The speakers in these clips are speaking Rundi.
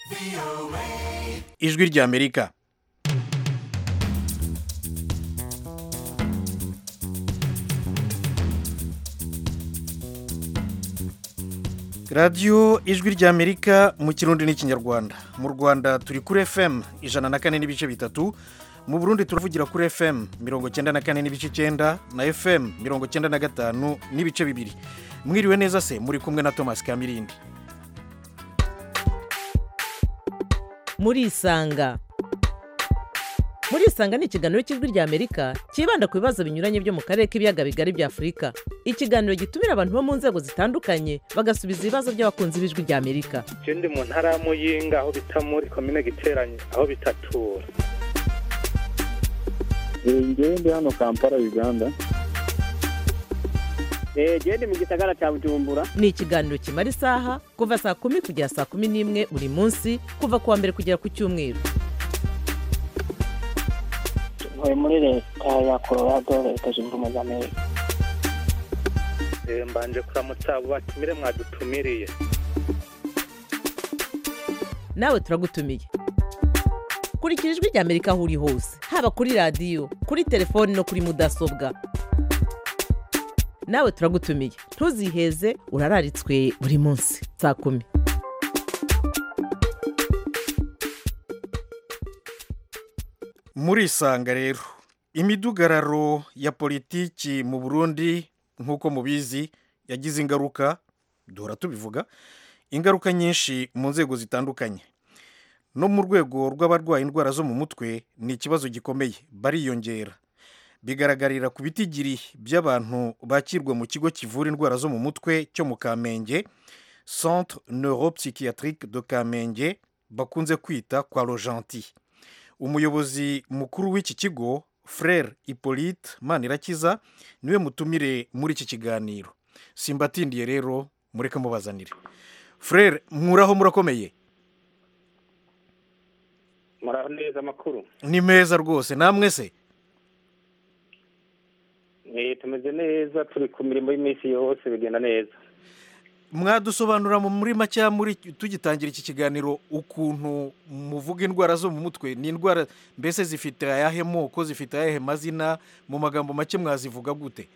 ijwi ry'amerika radiyo ijwi ry'amerika mu kirundi n'ikinyarwanda mu rwanda turi kuri fm ijana na kane n'ibice bitatu mu burundi turavugira kuri fm mirongo cyenda na kane n'ibice icyenda na fm mirongo cyenda na gatanu n'ibice bibiri mwiriwe neza se muri kumwe na thomas kamirindi murisanga murisanga ni ikiganiro cy'ijwi ry'amerika cyibanda ku bibazo binyuranye byo mu karere k'ibiyaga bigari bya afurika ikiganiro gitumira abantu bo mu nzego zitandukanye bagasubiza ibibazo by'abakunzi b'ijwi ry'amerika je ndi mu ntara ya muyinga aho bita muri komine giteranye aho bitatura ngewe ndi hano kampala uganda genda mu gisagara cya bujumbura ni ikiganiro kimara isaha kuva saa kumi kugera saa kumi n'imwe buri munsi kuva ku wa mbere kugera ku cyumweru ntuye muri leta ya colorado leta zunze ubumwe za amerika Eh, mbanje kuramutsa abo batumire mwadutumiriye nawe turagutumiye kurikira ijwi ry'amerika aho uri hose haba kuri radiyo kuri telefoni no kuri mudasobwa nawe turagutumiye ntuziheze urararitswe buri munsi saa kumi murisanga rero imidugararo ya politiki mu burundi nk'uko mubizi yagize ingaruka duhora tubivuga ingaruka nyinshi mu nzego zitandukanye no mu rwego rw'abarwaye indwara zo mu mutwe ni ikibazo gikomeye bariyongera bigaragarira ku bitigiri by'abantu bakirwa mu kigo kivura indwara zo mu mutwe cyo mu kamenge centre neuropsychiatrique de kamenge bakunze kwita kwa rojanti umuyobozi mukuru w'iki kigo frere hippolyte manirakiza niwe mutumire muri iki kiganiro simbatindiye rero mureke mubazanire frere mwuraho murakomeye muraho neza amakuru ni meza rwose namwe se Eh, tumeze neza turi ku mirimo y'iminsi yose bigenda neza mwadusobanura mu muri make muri tugitangira iki kiganiro ukuntu muvuga indwara zo mu mutwe ni indwara mbese zifite ayahe moko zifite ayahe mazina mu magambo make mwazivuga gute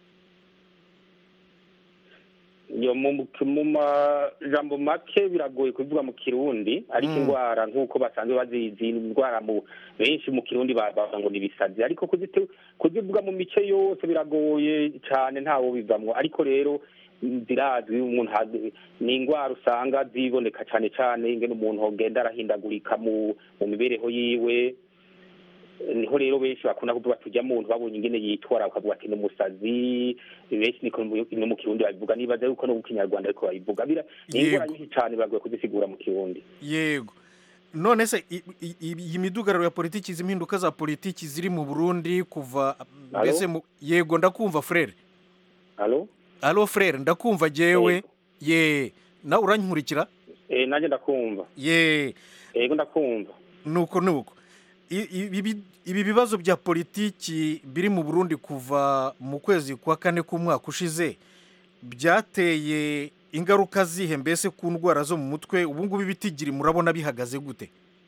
yo mu mu majambo make biragoye kuvuga mu kirundi ariko Mm. indwara nk'uko basanzwe bazizi indwara mu benshi mu kirundi ba- bavuga ngo ni ibisazi ariko kuzite- kuzivuga mu mice yose biragoye cyane ntawo bivamwo ariko rero mm, zirazwi umuntu ha- ni indwara usanga ziboneka cyane cyane ingene umuntu agenda arahindagurika mu mu mibereho yiwe niho rero benshi bakunda kuvuga tujya muntu babonye ingene yitwara bakavuga ati ni umusazi benshi niko mu- no mu kirundi babivuga nibaza yuko no mu kinyarwanda ariko babivuga bira ni indwara Yego. nyinshi cyane biragoye kuzisigura mu kirundi yego none se i- i- i- iyi midugararo ya politiki izi mpinduka za politiki ziri mu burundi kuva Alo? mbese mu- yego ndakumva frere alo alo frere ndakumva jewe Yego. ye nawe urankurikira eh nanjye ndakumva ye yego ndakumva nuko nuko I- ibi ibi bibazo bya politiki biri mu burundi kuva mu kwezi kwa kane k'umwaka ushize byateye ingaruka zihe mbese ku ndwara zo mu mutwe ubu ngubu ibitigiri murabona bihagaze gute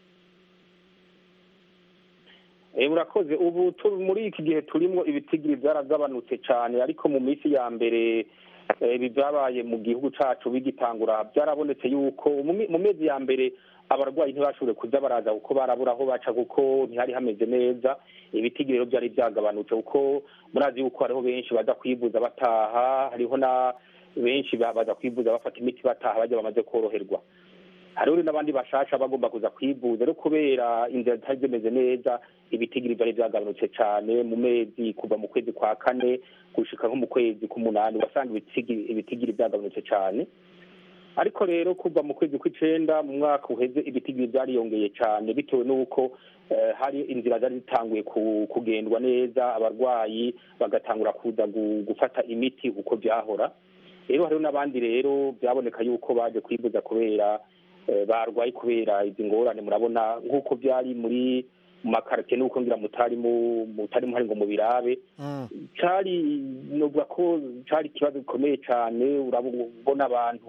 Eh, murakoze ubu tu- muri iki gihe turimo ibitigiri byaragabanutse cyane ariko mu minsi ya mbere eh, ibi byabaye mu gihugu cacu bigitangura byarabonetse yuko mu mi- mu mezi ya mbere abarwayi ntibashoboye kuza baraza kuko barabura aho baca kuko ntihari hameze neza ibitigiri rero byari byagabanutse kuko murazi yuko hariho benshi baza kwivuza bataha hariho na benshi ba- baza kwivuza bafata imiti bataha bajya bamaze koroherwa hariho n'abandi bashasha bagomba kuza kwivuza rero kubera inzira zitari zimeze neza ibitigiri byari byagabanutse cyane mu mezi kuva mu kwezi kwa kane gushika nko mu kwezi k'umunani wasanga ibitigiri ibitigiri byagabanutse cyane ariko rero kuva mu kwezi kw'icenda mu mwaka uheze ibitigiri byariyongeye cyane bitewe n'uko eh, hari inzira zari zitanguye ku- kugendwa neza abarwayi bagatangura kuza gu- gufata imiti uko byahora rero hariho n'abandi rero byaboneka yuko baje kwivuza kubera eh, barwaye kubera izi ngorane murabona nk'uko byari muri mu makarite n'uko ngira mutari mu mutari muhari ngo mubirabe Mm. cari novuga ko cari ikibazo gikomeye cane urabona abantu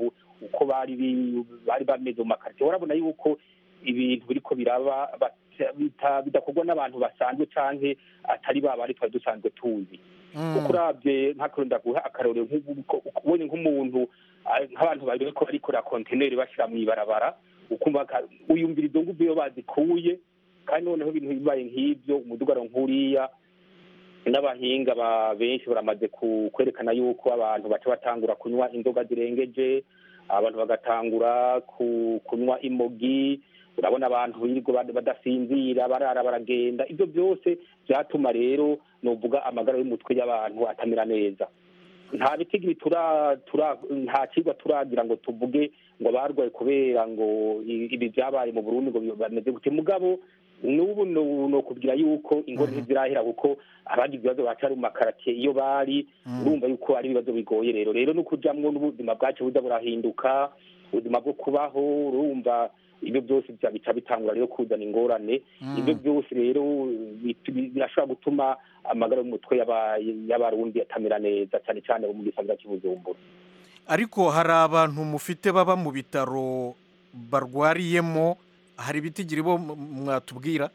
uko bari bi- bari bameze mu makaritsiye urabona yuko ibintu biriko biraba bata- bita- bidakorwa n'abantu basanzwe canke atari ba bari twari dusanzwe tuzi kuko urabye nk'akarero ndaguha akarorero nk'ubu- uko- ubonye nk'umuntu ah, nk'abantu bari bariko barikora kontineri bashira mu ibarabara ukumva ka- uyumvira izo nguvu iyo bazikuye kandi noneho ibintu bibaye nk'ibyo umudugaro nk'uriya n'abahinga ba benshi baramaze ku- kwerekana yuko abantu baca batangura kunywa inzoga zirengeje abantu bagatangura ku- kunywa imogi urabona abantu birirwa bad- badasinzira barara baragenda ibyo byose byatuma rero novuga amagara y'umutwe y'abantu atamera neza nta bitigiri tura tura nta kigwa turagira ngo tuvuge ngo barwaye kubera ngo i- ibi byabaye mu Burundi ngo bi- bameze gute mugabo n'ubu no no kubwira yuko ingoro ntizirahera kuko abagize ibibazo bacari mu makaratiye iyo bari urumva yuko ari ibibazo bigoye rero rero no kujamwo n'ubuzima bwacu buza burahinduka ubuzima bwo kubaho urumva ibyo byose bya- bica bitangura rero kuzana ingorane ibyo byose rero bit- bi- birashobora gutuma amagara y'umutwe y'aba- y'abarundi atamera neza cyane cyane abo mu gisagara cy'ubujumbura ariko hari abantu mufite baba mu bitaro barwariyemo hari ibitigiri bo m- mwatubwira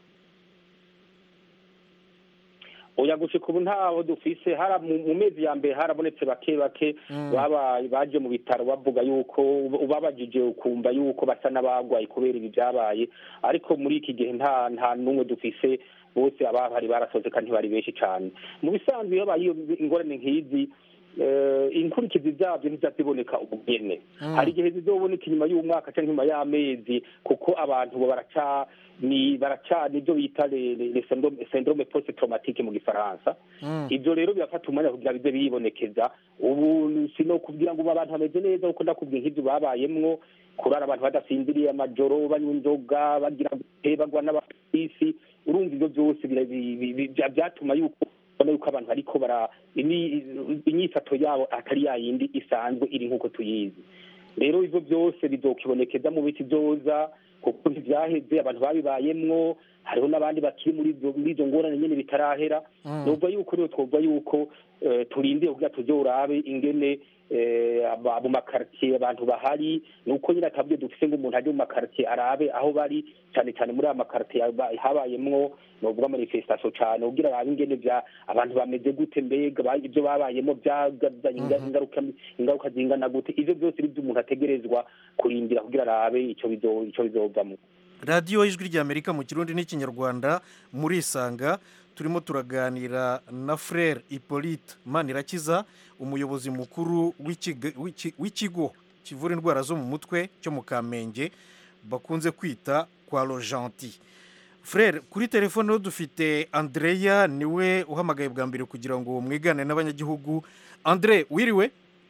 oya gushika ubu ntaho dufise hara mu mu mezi ya mbere harabonetse bake bake babaye baje mu bitaro bavuga yuko ubabajije ukumva yuko basa n'abagwaye kubera ibi byabaye ariko muri iki gihe nta nta n'umwe dufise bose abahari barasoze kandi ntibari benshi cyane mu bisanzwe iyo habaye iyo ingorane nk'izi eh, inkurikizi zabyo ntizaziboneka ubugene hari igihe zizoboneka inyuma y'umwaka cyangwa inyuma y'amezi kuko abantu bo baraca ni baraca nibyo bita le- le- le syndrome- syndrome post traumatique mu gifaransa ibyo rero birafata umwanya kugira bize biribonekeza ubu sino kugira ngo ubu abantu bameze neza kuko ndakubwiye nk'ibyo babayemwo kurara abantu badasinziriye amajoro banywa inzoga bagira gute bagwa n'abafisi urumva ibyo byose bira- bi- bi- bi- bya- byatuma yuko ubona yuko abantu ariko bara ini- inyifato yabo atari ya yindi isanzwe iri nk'uko tuyizi rero ivyo byose bizokibonekeza mu biti vyoza kuko ntivyaheze abantu babibayemwo hariho n'abandi bakiri muri izo muri izo ngorane nyene bitarahera nubwo yuko rero twovuga yuko eh, turindiye kugira tuze urabe ingene eh, aba- mu makartier abantu bahari nuko nyine atabyo dufise ngo umuntu aje mu makartier arabe aho bari cyane cyane muri aya makartier yaba- habayemwo novuga manifestation cyane kugira arabe ingene vya abantu bameze gute mbega ba- ibyo babayemo byagazanye inga- ingaruka ingaruka zingana gute ivyo byose ari byo umuntu ategerezwa kurindira kugira arabe ico bizo ico bizovamwo radiyo ijwi ry'amerika mu kirundi n'ikinyarwanda murisanga turimo turaganira na frere hippolyte manirakiza umuyobozi mukuru w'ikiga- w'iki- w'ikigo kivura indwara zo mu mutwe cyo mu kamenge bakunze kwita kwa rojanti frere kuri telefone rero dufite andreya niwe uhamagaye bwa mbere kugira ngo mwigane n'abanyagihugu andre wiriwe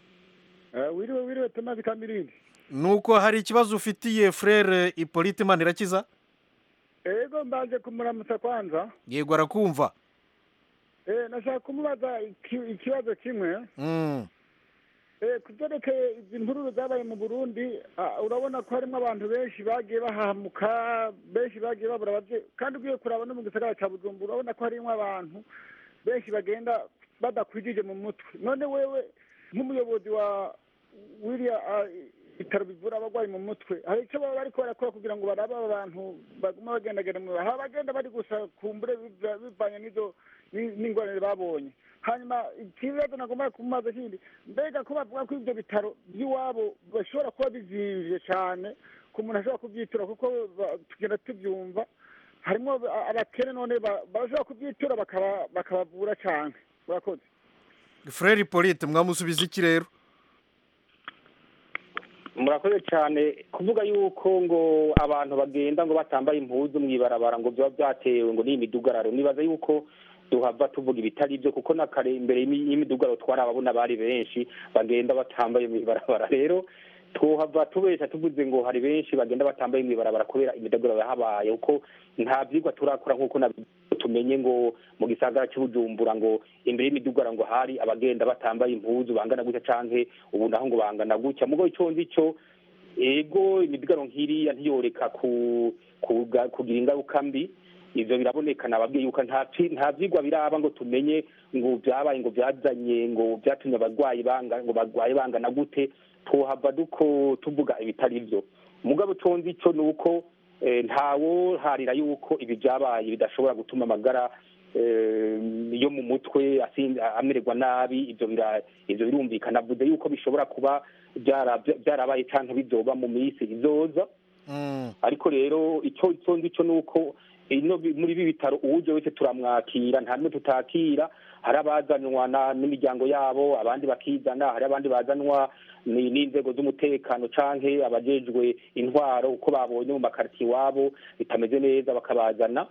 wiriwe wiriwe tumaze kamirindi nuko hari ikibazo ufitiye frere hippolyte manirakiza ego mbanze kumuramutsa kwanza yego arakumva eh nashaka kumubaza iki- ikibazo kimwe Mm. eh ku byerekeye izi mvururu zabaye mu burundi ah, urabona ko harimo abantu benshi bagiye bahamuka benshi bagiye babura abavyeyi kandi ugiye kuraba no mu gisagara ca bujumbura urabona ko harimo abantu benshi bagenda badakwijije mu mutwe none wewe nk'umuyobozi wa wiriya ah, ibitaro bivura abarwayi mu mutwe hari icyo baba bariko barakora kugira ngo barabe aba bantu baguma bagendagenda mu hari abagenda bari gusa kumbure biva- bivanye n'izo ni- n'ingorane babonye hanyuma ikibazo nagomba kumubaza kindi mbega ko bavuga ko ibyo bitaro by'iwabo bashobora kuba bizimvye cane ku muntu ashobora kubyitura kuko ba- tugenda tubyumva harimo a- abakene none ba- bashobora kubyitura bakaba- bakabavura cane urakoze frere hippolyte mwamusubiza iki rero murakoze cyane kuvuga yuko ngo abantu bagenda ngo batambaye impuzu mu ibarabara ngo byaba byatewe ngo ni imidugararo nibaza yuko duhava tuvuga ibitari byo kuko na kare imbere y'imi- y'imidugararo twari ababona bari benshi bagenda batambaye mu ibarabara rero twohava tubesha tuvuze ngo hari benshi bagenda batambaye mu ibarabara kubera imidugararo yahabaye kuko nta byigwa turakora nk'uko nabi- tumenye ngo mu gisagara cy'ubujumbura ngo imbere y'imidugararo ngo hari abagenda batambaye impuzu bangana gutya canke ubu naho ngo bangana gutya mugo ico nzi cyo ego imidugararo nk'iriya ntiyoreka ku kuga- kugira ingaruka mbi ivyo biraboneka nababwiye yuko nta vyi- nta vyigwa biraba ngo tumenye ngo vyabaye ngo vyazanye ngo vyatumye abarwayi banga ngo barwaye bangana gute tuhava duko tuvuga ibitari byo mugabo tonzi icyo ni uko eh, ntawo harira yuko ibi byabaye bidashobora gutuma amagara eh, yo mu mutwe asin- amererwa nabi ibyo bira- ibyo birumvikana avuze yuko bishobora kuba byara- byarabaye cyangwa bizoba mu minsi izoza Mm. ariko rero icyo icyo ngicyo ni uko ino bi- muri ibi bitaro uwuje wese turamwakira nta n'umwe tutakira hari abazanwa na- n'imiryango yabo abandi bakizana hari abandi bazanwa ni- n'inzego z'umutekano canke abajejwe intwaro uko babonye mu makaritiye iwabo bitameze neza bakabazana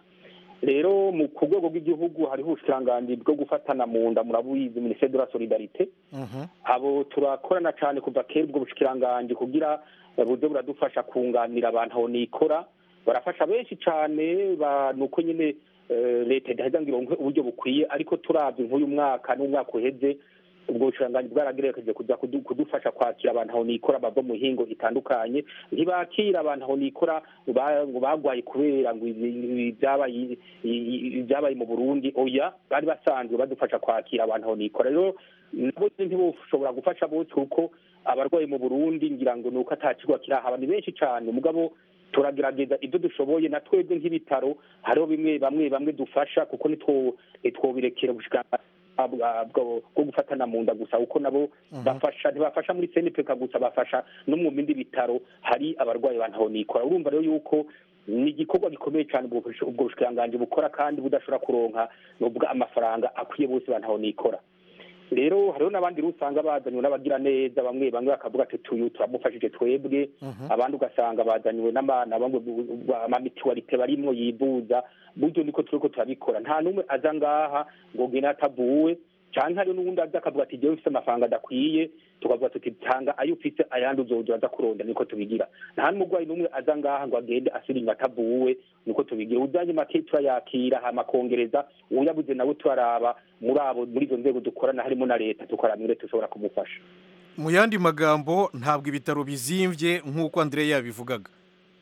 rero mu ku rwego rw'igihugu hariho ubushikiranganji bwo gufatana mu nda murabuyizi minisiteri de la solidarite Mhm. abo turakorana cyane kuva kera ubwo bushikiranganji kugira buze buradufasha kunganira abantu aho nikora barafasha benshi cyane ba- ni uko nyine eh, leta idaheza ngo ironke uburyo bukwiye ariko turavye nk'uyu mwaka n'umwaka uheze ubwo bushikiranganji bwaragerageje kuja kudu- kudufasha kwakira abantu aho nikora bava mu mihingo itandukanye ntibakira abantu aho nikora ngo ba- ngo bagwaye kubera ngo ibi- ibi byabaye i- i- ibyabaye mu burundi oya bari basanzwe badufasha kwakira abantu aho nikora rero nabo ntiboshobora gufasha bose kuko abarwayi mu burundi ngira ngo ni uko atakirwa kirahaba ni benshi cyane mugabo turagerageza ibyo dushoboye na twebwe nk'ibitaro hariho bimwe bamwe bamwe dufasha kuko nitwo nitwobirekera ubushikiranganji bwa- bwo bwo gufatana mu nda gusa kuko nabo bafasha ntibafasha muri senipeka gusa bafasha no mu bindi bitaro hari abarwayi bantaho nikora urumva rero yuko ni igikorwa gikomeye cyane ubwo bush- ubwo bushikiranganji bukora kandi budashobora kuronka nubwo amafaranga akwiye bose bantaho nikora rero hariho n'abandi rero usanga bazanywe n'abagira neza bamwe bamwe bakavuga ati tuyu turamufashije twebwe abandi ugasanga bazanywe n'amana bamwe amamituwarite barimwo yivuza buryo niko turiko turabikora nta n'umwe aza ngaha ngo gene atavuwe canke hariho n'uwundi aza akavuga ati jewe mfise amafaranga adakwiye tukavuga tuti tanga ayo ufise ayandi uzoza aza kuronda niko tubigira nta n'umurwayi n'umwe aza ngaha ngo agende asubira inyuma atavuwe niko tubigira uzanye make turayakira hama kongereza uyabuze nawe turaraba muri abo muri izo nzego dukorana harimo na leta tukaraba ingene dushobora kumufasha mu yandi magambo ntabwo ibitaro bizimvye nk'uko Andrea yabivugaga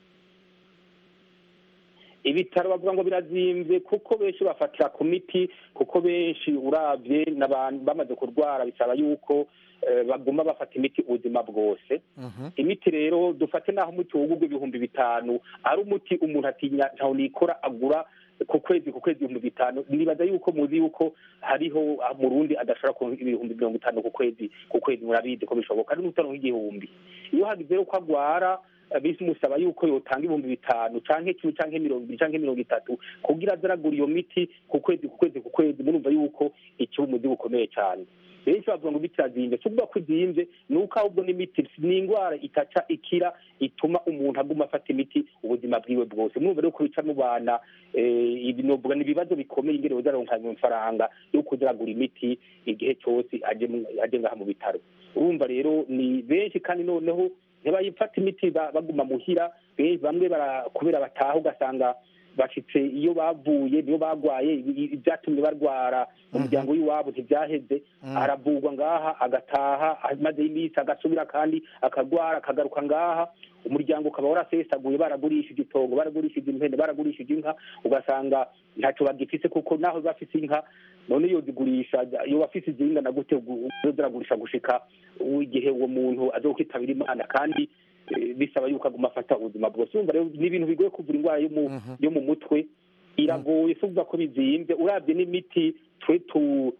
ibitaro bavuga ngo birazimvye kuko benshi bafatira ku miti kuko benshi uravye n'abantu bamaze kurwara bisaba yuko eh, baguma bafata imiti ubuzima bwose Mhm. imiti rero dufate naho umuti wugurwa ibihumbi bitanu ari umuti umuntu atinya ntaho nikora agura ku kwezi ku kwezi ibihumbi bitanu nibaza yuko muzi yuko hariho ah, murundi adashobora kuronka ibihumbi mirongo itanu ku kwezi ku kwezi murabizi ko bishoboka ari n'utaronka igihumbi iyo hagize rero ko agwara eh, bimusaba yuko yotanga ibihumbi bitanu canke kimwe canke mirongo ibiri canke mirongo itatu kugira aze aragura iyo miti ku kwezi ku kwezi ku kwezi murumva yuko ikiba umuzi bukomeye cyane benshi bavuga ngo imiti irazimvye si ukuvuga ko izimvye ni uko ahubwo n'imiti ni indwara itaca ikira ituma umuntu aguma afata imiti ubuzima bwiwe bwose mwumva rero ko bica mu bana eh, ibi novuga ni ibibazo bikomeye ingene boza aronka amafaranga yo kuza aragura imiti igihe cyose aje mu- aje ngaha mu bitaro urumva rero ni benshi kandi noneho ntibayifata imiti ba- baguma muhira be- bamwe bara- kubera bataha ugasanga bashitse iyo bavuye niyo bagwaye i- i- ibyatumye barwara mu muryango w'iwabo ntibyaheze aravurwa ngaha agataha amaze iminsi agasubira kandi akagwara akagaruka ngaha umuryango ukaba warasesaguye baragurishije itongo baragurishije impene baragurishije inka ugasanga ntacyo bagifise kuko naho bafise inka none iyo zigurisha iyo bafise izingana gute uzo ziragurisha gushika igihe uwo muntu azokwitabira imana kandi eh, bisaba yuko aguma afata ubuzima bwose urumva rero ni ibintu bigoye kuvura indwara yo mu yo mu mutwe iragoye si ukuvuga ko bizimvye urabye n'imiti twe tu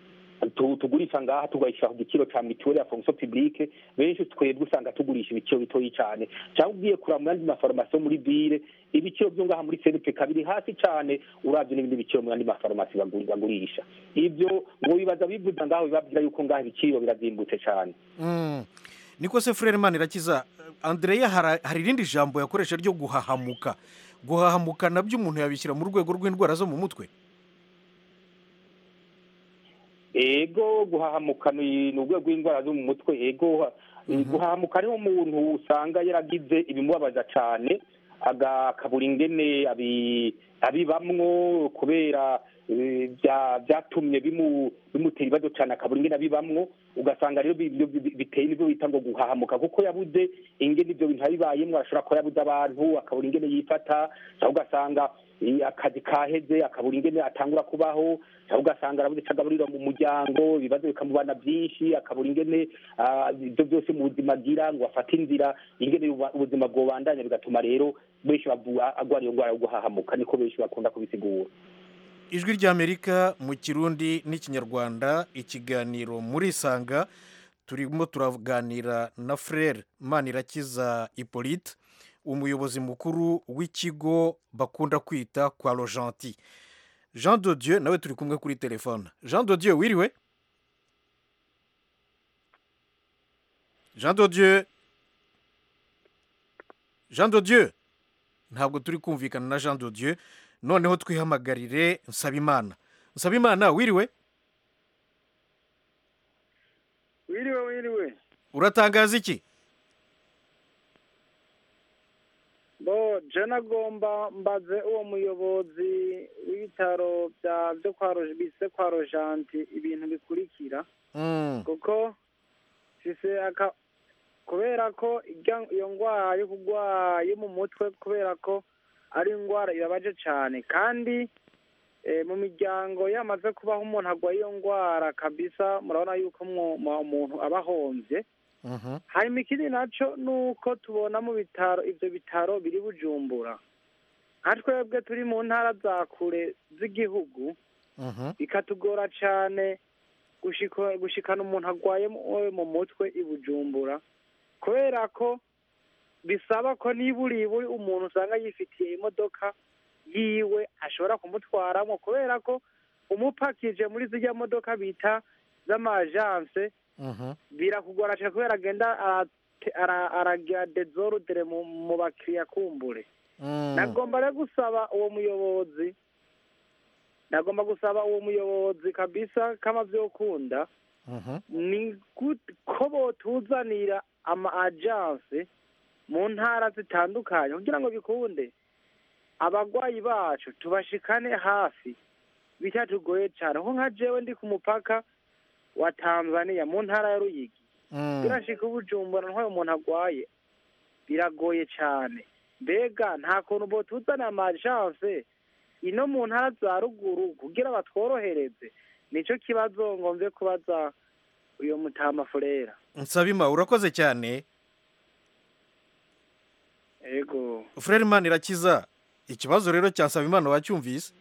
tu- tugurisha ngaha tugayishyira ku giciro ca mituweli ya fonction publique benshi twebwe usanga tugurisha ibiciro bitoyi cane cyangwa ugiye kuraba mu yandi mafarumasi yo muri ville ibiciro vyo ngaha muri senipeka biri hasi cane uravye n'ibindi biciro mu yandi mafarumasi baguri- bagurisha ivyo ngo bibaza bivuza ngaho bibabwira yuko ngaha ibiciro birazimbutse cane Mm. niko se frere manirakiza Andrea hari hari irindi jambo yakoresha ryo guhahamuka guhahamuka nabyo umuntu yabishyira mu rwego rw'indwara zo mu mutwe ego guhahamuka ni ni urwego rw'indwara zo mu mutwe ego guhahamuka niho umuntu usanga yaragize ibimubabaza cyane aga- akabura ingene abi- abibamwo kubera eh, bya- byatumye bimu- bimutera ibibazo cyane akabura ingene abibamwo ugasanga rero bi- bi- bi- biteye n'ibyo bita ngo guhahamuka kuko yabuze ingene ibyo bintu abibayemwo ashobora kuba yabuze abantu akabura ingene yifata cyangwa ugasanga eh, akazi kaheze akabura ingene atangura kubaho cyangwa ugasanga arabuze icyo agaburira mu muryango ibibazo bikamubana byinshi akabura ingene ah, ibyo byose mu buzima agira ngo afate inzira ingene uba- ubuzima bwobandanya bigatuma rero benshi bavu- agwara iyo ndwara yo guhahamuka niko benshi bakunda kubisigura ijwi ry'amerika mu kirundi n'ikinyarwanda ikiganiro muri isanga turimo turaganira na frere manirakiza hippolyte umuyobozi mukuru w'ikigo bakunda kwita kwa rojanti jean de dieu nawe turi kumwe kuri telefone jean de dieu wiriwe jean de dieu jean de dieu ntabwo turi kumvikana na jean de dieu noneho twihamagarire nsabimana nsabimana wiriwe wiriwe wiriwe uratangaza iki bo je nagomba mbaze uwo muyobozi w'ibitaro bya byo kwa Ro- bise kwa rojanti ibintu bikurikira Mm, kuko fise aka kubera ko irya- iyo ndwara yo kugwa yo mu mutwe kubera ko ari indwara ibabaje cyane kandi eh, mu miryango yamaze kubaho umuntu agwaye iyo ndwara kabisa murabona yuko mu- mu- umuntu aba ahombye mhm, hanyuma ikindi nacyo ni uko tubona mu bitaro ibyo bitaro biri bujumbura nka twebwe turi mu ntara za kure z'igihugu mhm, bikatugora cyane gushika- gushikana umuntu arwaye mu- mu mutwe i bujumbura kubera ko bisaba ko niburi buri umuntu usanga yifitiye imodoka yiwe ashobora kumutwaramo kubera ko umupakije muri zirya modoka bita z'amajanse mhm, birakugora cyane kubera agenda arate- ara- aragira dezorudere mu mu bakiriya kumbure mm. nagomba rero gusaba uwo muyobozi nagomba gusaba uwo muyobozi kabisa kama vyokunda Mhm, ni gut- ko botuzanira ama agence mu ntara zitandukanye kugira ngo bikunde abagwayi bacu tubashikane hafi bitatugoye cyane nko nka jewe ndi ku mupaka wa tanzania mu ntara ya ruyigi mm. birashika ubujumbura ntwaye umuntu agwaye biragoye cyane mbega nta kuntu botuzana amagence ino mu ntara za ruguru kugira batworohereze nicyo kibazo ngomvye kubaza uyo mutama furera nsabima urakoze cyane ego frere manirakiza ikibazo rero cya nsabimana wacyumvise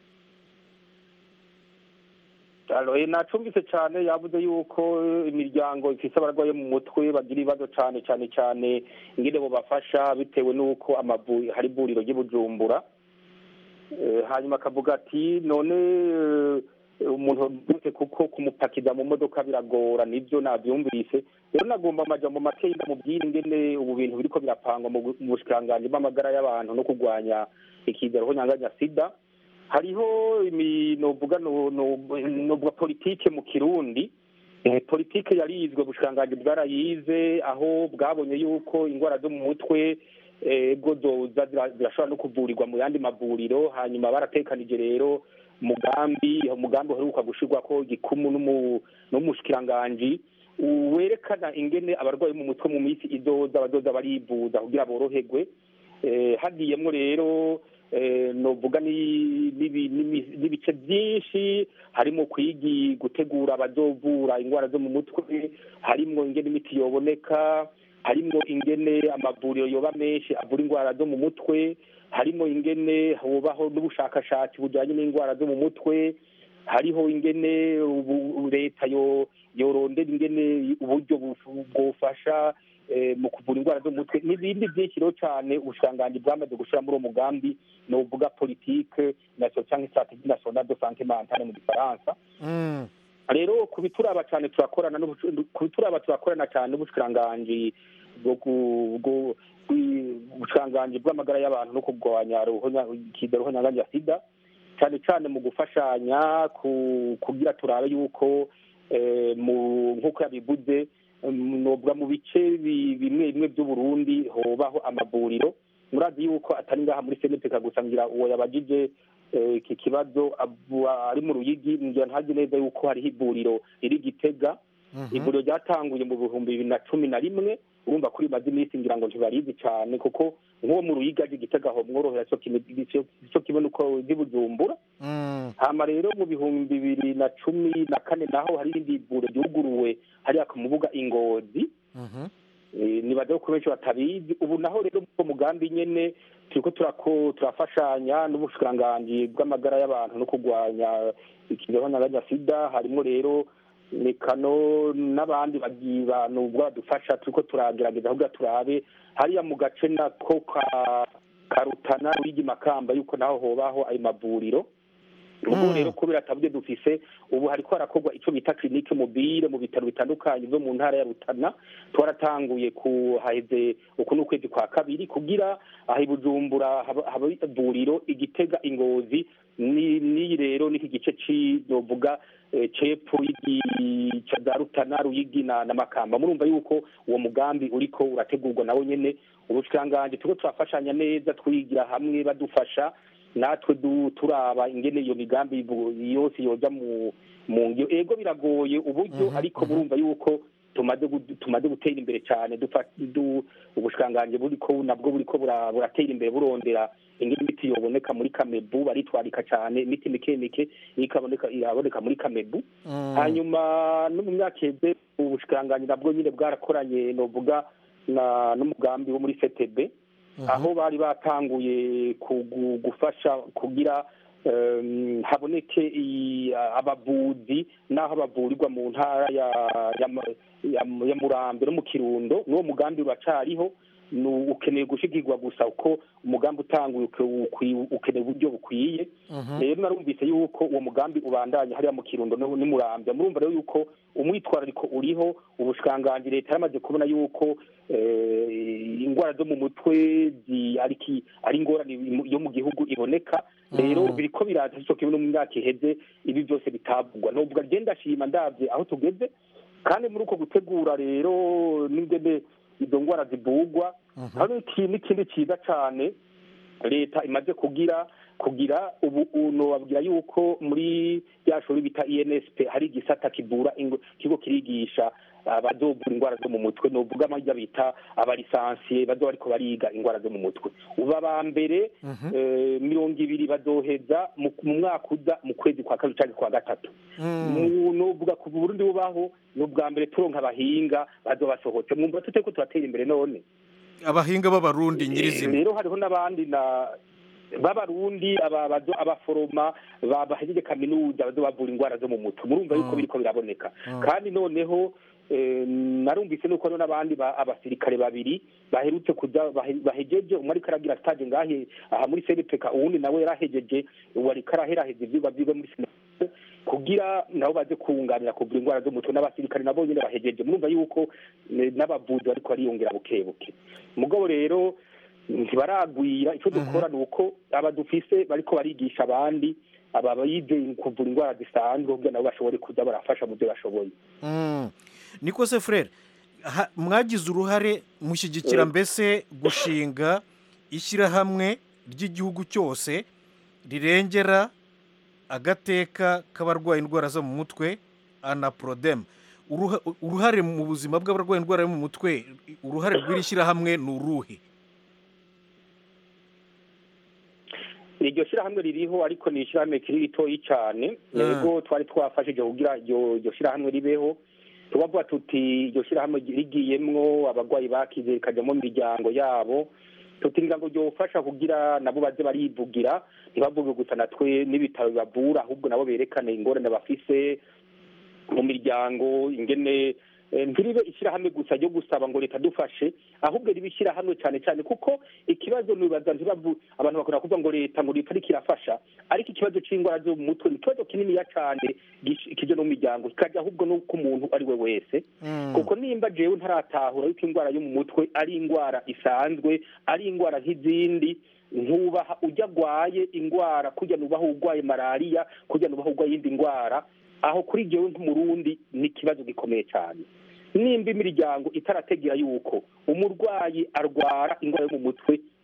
Alo, eh, nacumvise cyane yavuze yuko eh, imiryango ifise abarwaye mu mutwe bagira ibibazo cyane cyane cyane ingene bobafasha bitewe n'uko amavu hari ivuriro ry'i Bujumbura Eh, hanyuma akavuga ati none eh, umuntu wese kuko kumupakiza mu modoka biragora nibyo nabyumvise rero nagomba amajambo make ndamubwira ingene ubu bintu biriko birapangwa mu bu- mu bushikiranganji bw'amagara y'abantu no kurwanya ikizero nyanganya sida hariho imi- novuga no- no- novuga politike mu kirundi Eh, politike yarizwe ubushikiranganji bwarayize aho bwabonye yuko indwara zo mu mutwe eh, bwo zoza zira- zirashobora no kuvurirwa mu yandi mavuriro hanyuma baratekanije rero umugambi umugambi uheruka gushirwako gikumu n'umu- n'umushikiranganji werekana ingene abarwayi mu mutwe mu minsi izoza bazoza barivuza kugira boroherwe Eh, hagiyemwo rero eh, novuga ni- n'ibi- n'imi- n'ibice byinshi harimo kwigi gutegura abazovura indwara zo mu mutwe harimo ingene imiti yoboneka harimo ingene amavuriro yoba menshi avura indwara zo mu mutwe harimo ingene hubaho n'ubushakashatsi bujyanye n'indwara zo mu mutwe hariho ingene ubu- leta yo yorondera ingene uburyo bufu- bwofasha eh, mu kuvura indwara zo mu mutwe n'ibindi byinshi rero cyane ubushikiranganji bwamaze gushyira muri uwo mugambi ni uvuga politike national cyangwa strategie nationale de santé mentale mu gifaransa Mm, rero ku bituraba cyane turakorana n'ubucu- ku bituraba turakorana cyane n'ubushikiranganji bwo ku- bwo- bwi- ubushikiranganji bw'amagara y'abantu no kurwanya ruhonya- ikidero ruhonyanganya sida cyane cyane mu gufashanya ku- kugira turabe yuko eh, mu nk'uko yabivuze mm, novuga mu bice bi- bimwe bimwe by'uburundi hobaho amavuriro murazi yuko atari ngaha muri seneteka gusa ngira uwo yabagije eh, iki kibazo abu- ari mu ruyigi ngira ntazi neza yuko hariho ivuriro riri gitega ivuriro ryatanguye mu bihumbi bibiri na cumi na rimwe urumva ko rimaze iminsi ngira ngo ntibarizi cyane kuko nk'uwo mu ruyigi aje gitega aho mworohera cyo kimwe cyo kimwe nuko ry'i bujumbura Mm. hama rero mu bihumbi bibiri na cumi na kane naho hari irindi vuriro ryuguruwe hariya ku mubuga ingozi Mhm. Eh, nibaza ko benshi batabizi ubu naho rero mu mugambi nyene turiko turako turafashanya n'ubushikiranganji bw'amagara y'abantu no kurwanya ikinyabanya sida harimo rero mekano n'abandi bagiye bantu badufasha turiko turagerageza kugira turabe hariya mu gace nako ka karutana wigi makamba yuko naho hobaho ayo mavuriro ubu Mm. rero kubera atabwe dufise ubu hariko harakorwa ico bita clinique mobile mu bitaro bitandukanye vyo mu ntara ya Rutana twaratanguye kuhaheze uku n'ukwezi kwa kabiri kugira aha i Bujumbura haba haba ivuriro igitega ingozi ni ni rero niki gice ci novuga eh, cepfo y'igi- ca za Rutana Ruyigi na, na Makamba murumva yuko uwo mugambi uriko urategurwa nawo nyene ubushikiranganji turiko turafashanya neza twigira hamwe badufasha natwe du- turaba ingene iyo migambi bu- yose yoja mu mu ngiro ego biragoye uburyo Mhm, ariko mhm. murumva yuko tumaze gu- tumaze gutera imbere cyane dufa- du- ubushikiranganji buriko nabwo buriko bura- buratera imbere burondera ingene imiti yoboneka muri kamebu baritwarika cyane imiti mike mike ikaboneka iraboneka muri kamebu Mm. hanyuma no mu myaka iheze ubushikiranganji nabwo nyine bwarakoranye novuga na n'umugambi wo muri FTB Mhm. aho bari batanguye kugu- gufasha kugira em, haboneke i- abavuzi n'aho bavurirwa mu ntara ya ya Ma- ya Mu- ya murambe no mu kirundo n'uwo mugambi uracariho nu- ukeneye gushigirwa gusa uko umugambi utanguye uke- ukwi- ukeneye uburyo bukwiye Mhm. rero narumvise yuko uwo mugambi ubandanya hariya mu kirundo no- n'umurambya murumva rero yuko umwitwarariko uriho ubushikiranganji leta yaramaze kubona yuko eh, indwara zo mu mutwe zi- ari ki- ari ingorane mu- yo mu gihugu iboneka rero Mm. biriko biraza cyo kimwe no mu myaka iheze ibi byose bitavugwa novuga genda ndashima ndavye aho tugeze kandi muri uko gutegura rero n'ingene izo ndwara zivugwa Mhm. hari iki- n'ikindi ciza cane leta imaze kugira kugira ubu uno babwira yuko muri rya shuri bita INSP hari igisata kivura ingo- kigo kirigisha abazovura indwara zo mu mutwe novuga amajya bita abalisansiye bazo bariko bariga indwara zo mu mutwe ubu aba mbere Mhm. eh, mirongo ibiri bazoheza mu mu mwaka uza mu kwezi kwa kabiri canke kwa gatatu Mm. Mu- novuga kuva uburundi bubaho ni ubwa mbere turonka abahinga bazobasohotse mwumva tutariko turatera imbere none abahinga b'abarundi nyirizina rero hariho n'abandi na b'abarundi aba- bazo- abaforoma ba- bahejeje kaminuza bazo bavura indwara zo mu mutwe murumva yuko Mm. biriko biraboneka Mm. kandi noneho eh, narumvise nuko hariho n'abandi ba- abasirikare babiri baherutse kuja bahe- bahejeje umwe ariko aragira stage ngahe aha muri senepeka uwundi nawe yarahejeje ubu ariko araheraheza ivyigwa vyiwe muri senepeka kugira nabo baze kunganira kuvura indwara zo mu mutwe n'abasirikare nabo nyene bahejeje murumva yuko eh, n'abavuzi bariko bariyongera buke buke mugabo rero ntibaragwira icyo dukora ni uko aba dufise bariko barigisha abandi aba bize kuvura indwara zisanzwe kugira nabo bashobore kuza barafasha mu byo bashoboye Mm. niko se frere ha- mwagize uruhare mushyigikira Eh. mbese gushinga ishyirahamwe ry'igihugu cyose rirengera agateka k'abarwaye indwara zo mu mutwe anaporodemu Uruha- uruhare mu buzima bw'abarwaye indwara yo mu mutwe uruhare rw'iri shyirahamwe ni uruhe iryo shyirahamwe ririho ariko ni ishyirahamwe kiri ritoyi cyane Mm. yego twari twafashije kugira iryo iryo shyirahamwe ribeho tubavuga tuti iryo shyirahamwe rigiyemwo abarwayi bakize rikajyamo imiryango yabo tuti ngo ryofasha kugira nabo baze barivugira ntibavuge gusa natwe n'ibitaro bibavura ahubwo nabo berekane ingorane bafise mu miryango ingene eh, ntiribe ishyirahamwe gusa ryo gusaba ngo leta dufashe ahubwo ribe ishyirahamwe cyane cyane kuko ikibazo nibaza ntibavu abantu bakunda kuvuga ngo leta ngo leta ariko irafasha ariko ikibazo c'indwara zo mu mutwe ni ikibazo kininiya cane gish- kije no mu miryango kikajya ahubwo no ku muntu ari we wese Mm. kuko nimba jewe ntaratahura yuko indwara yo mu mutwe ari indwara isanzwe ari indwara nk'izindi ntubaha ujya agwaye indwara kujya nubaha urwaye malariya kujya nubaha urwaye iyindi ndwara aho kuri jewe nk'umurundi ni ikibazo gikomeye cyane nimba imiryango itarategera yuko umurwayi arwara indwara yo mu mutwe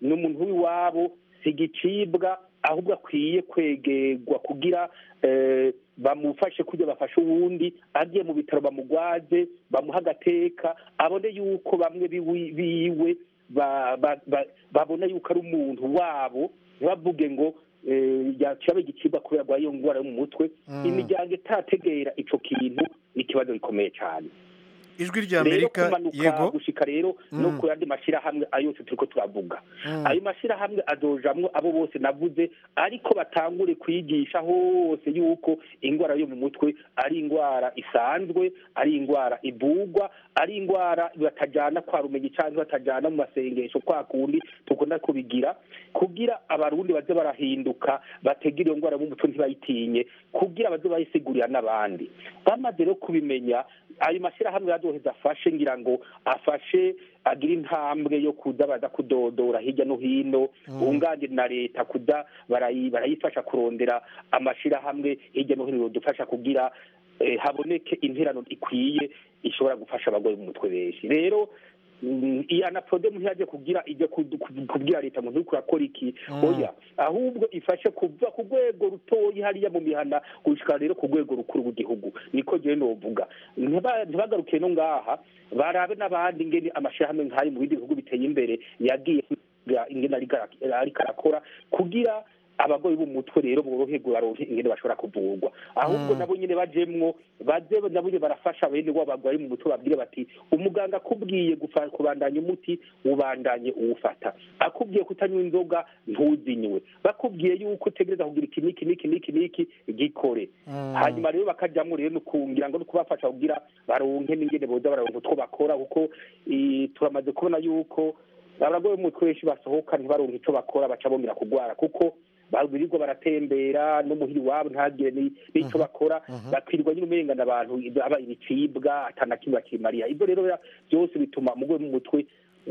ni umuntu w'iwabo si igicibwa ahubwo akwiye kwegerwa kugira eh, bamufashe kujya bafashe uwundi agiye mu bitaro bamugwaze bamuha agateka abone yuko bamwe biwi- biwe ba- ba- ba- babona yuko ari umuntu wabo ntibavuge ngo eh, yaciye igicibwa kubera arwaye iyo ndwara yo mu mutwe Mm. imiryango itategera ico kintu ni ikibazo gikomeye cyane ijwi rya rero amerika kumanuka yego gushika rero no Mm. ku yandi mashyirahamwe ayo yose turiko turavuga Mm. ayo mashyirahamwe azojamwo abo bose navuze ariko batangure kwigisha hose yuko indwara yo mu mutwe ari indwara isanzwe ari indwara ivugwa ari indwara batajana kwa rumenyi cyangwa batajana mu masengesho kwa kundi tukunda kubigira kugira abarundi baze barahinduka bategera iyo ndwara mu mutwe ntibayitinye kugira baze bayisigurira n'abandi bamaze rero kubimenya ayo mashyirahamwe yazoheza afashe ngira ngo afashe agira intambwe yo kuza baza kudodora hirya no hino bunganire na leta kuza barayi- barayifasha kurondera amashyirahamwe hirya no hino dufasha kugira eh, haboneke interano ikwiye ishobora gufasha abagore mu mutwe benshi rero mm, iyi anapode ntiyaje kugira ijya kudu- kudu- kubwira leta ngo nturiko urakora iki oya ahubwo ifashe kuva ku rwego rutoyi hariya mu mihana gushika rero ku rwego rukuru rw'igihugu niko jewe novuga Ntiba- ntibagarukiye no ngaha barabe n'abandi ngene amashirahamwe nk'ayo mu bindi bihugu biteye imbere yagiye kugira ingene ariko ara- ariko arakora kugira abagore b'umutwe rero boroherwe baronke ingene bashobora kuvurwa ahubwo Mm. nabo nyene bajemwo baze nabo nyene barafasha bene wabo bagwaye mu mutwe babwire bati umuganga akubwiye gufa- kubandanya umuti ubandanye uwufata akubwiye kutanywa inzoga ntuzinywe bakubwiye yuko utegereza kugira iki niki niki niki niki gikore Mm. hanyuma rero bakajyamo rero no kungira ngo no kubafasha kugira baronke n'ingene boza bararonka utwo bakora kuko eh, turamaze kubona yuko abagore b'umutwe benshi basohoka ntibaronke ico bakora baca bongera kugwara kuko birirwa baratembera no muhiri wabo ntagire ni- n'ico bakora bakirirwa nyine umengana abantu aba ibicibwa atana kimwe bakimariya ibyo rero ya- byose bituma umugore mu mutwe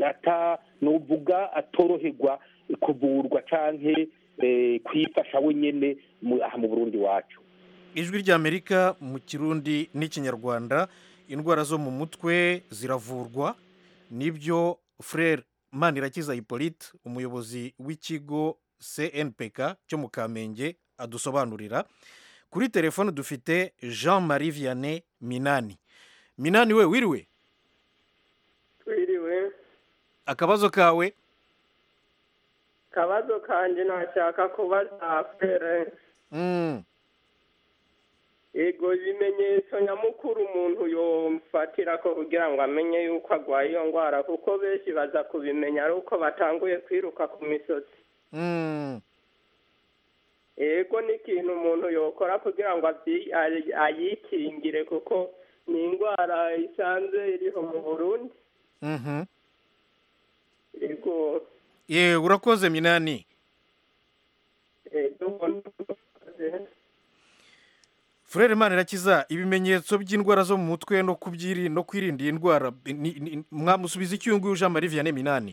ata nuvuga atoroherwa kuvurwa canke eh, kwifasha wenyene mu- aha mu burundi wacu ijwi rya amerika mu kirundi n'ikinyarwanda indwara zo mu mutwe ziravurwa nibyo frere manirakiza hippolyte umuyobozi w'ikigo cnpk cyo mu kamenge adusobanurira kuri telefone dufite jean marie vianney minani minani we wiriwe twiriwe akabazo kawe kabazo kanje nashaka kubaza fere Mm, ego ibimenyetso nyamukuru umuntu yofatira ko kugira ngo amenye yuko agwaye iyo ndwara kuko benshi baza kubimenya ari uko batanguye kwiruka ku misozi mm. ego ni ikintu umuntu yokora kugira ngo abyi- ayi- ayikingire kuko ni indwara isanzwe iriho mu burundi Mhm. ego ye urakoze minani ego frere manirakiza ibimenyetso by'indwara zo mu mutwe no kubyiri no kwirinda iyi ndwara ni- ni- mwamusubiza iki uyu nguyu jean marie vianney minani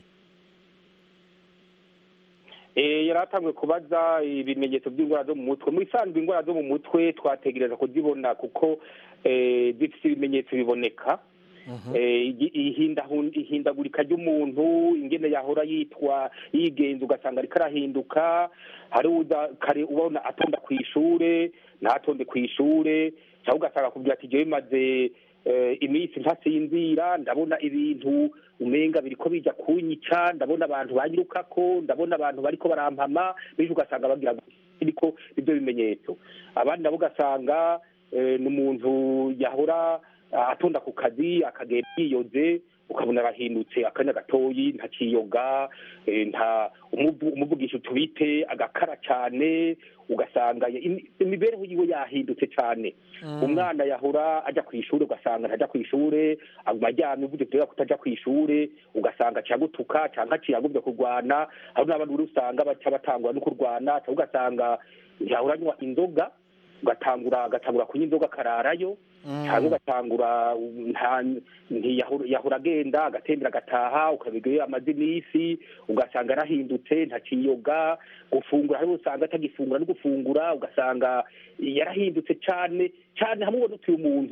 Eh, yari atanzwe kubaza ibimenyetso by'indwara zo mu mutwe mu isanzwe indwara zo mu mutwe twategereza kuzibona kuko eh, zifite ibimenyetso biboneka Eh, igi- ihindahu- ihindagurika ry'umuntu ingene yahora yitwa yigenza ugasanga ariko arahinduka hari uza kare ubona atonda ku ishure ntatonde ku ishure cyangwa ugasanga akubwira ati jewe maze eh, iminsi ntasinzira ndabona ibintu umenga biriko bija kunyica ndabona abantu banyirukako ndabona abantu bariko barampama bityo ugasanga bagira biriko nivyo bimenyetso abandi nabo ugasanga eh, ni umuntu yahora ah, atonda ku kazi akagenda yiyoze ukabona arahindutse akanya gatoyi ntakiyoga eh, nta umuvu- umuvugisha utubite agakara cyane ugasanga ya- imi- imibereho yiwe yahindutse cyane umwana yahora ajya ku ishuri ugasanga ntajya ku ishuri aguma aryamye uvuze kubera kutaja ku ishuri ugasanga aciye agutuka cyangwa aciye agumye kurwana hari n'abandi uri usanga baca batangura no kurwana cyangwa ugasanga yahora anywa inzoga ugatangura agatangura kunywa inzoga akararayo cyangwa ugatangura um, nta- ntiyahora yahora agenda agatembera agataha ukabigayo amaze iminsi ugasanga arahindutse ntakiyoga gufungura hari usanga atagifungura no gufungura ugasanga yarahindutse cyane cyane hamwe ubona utuye umuntu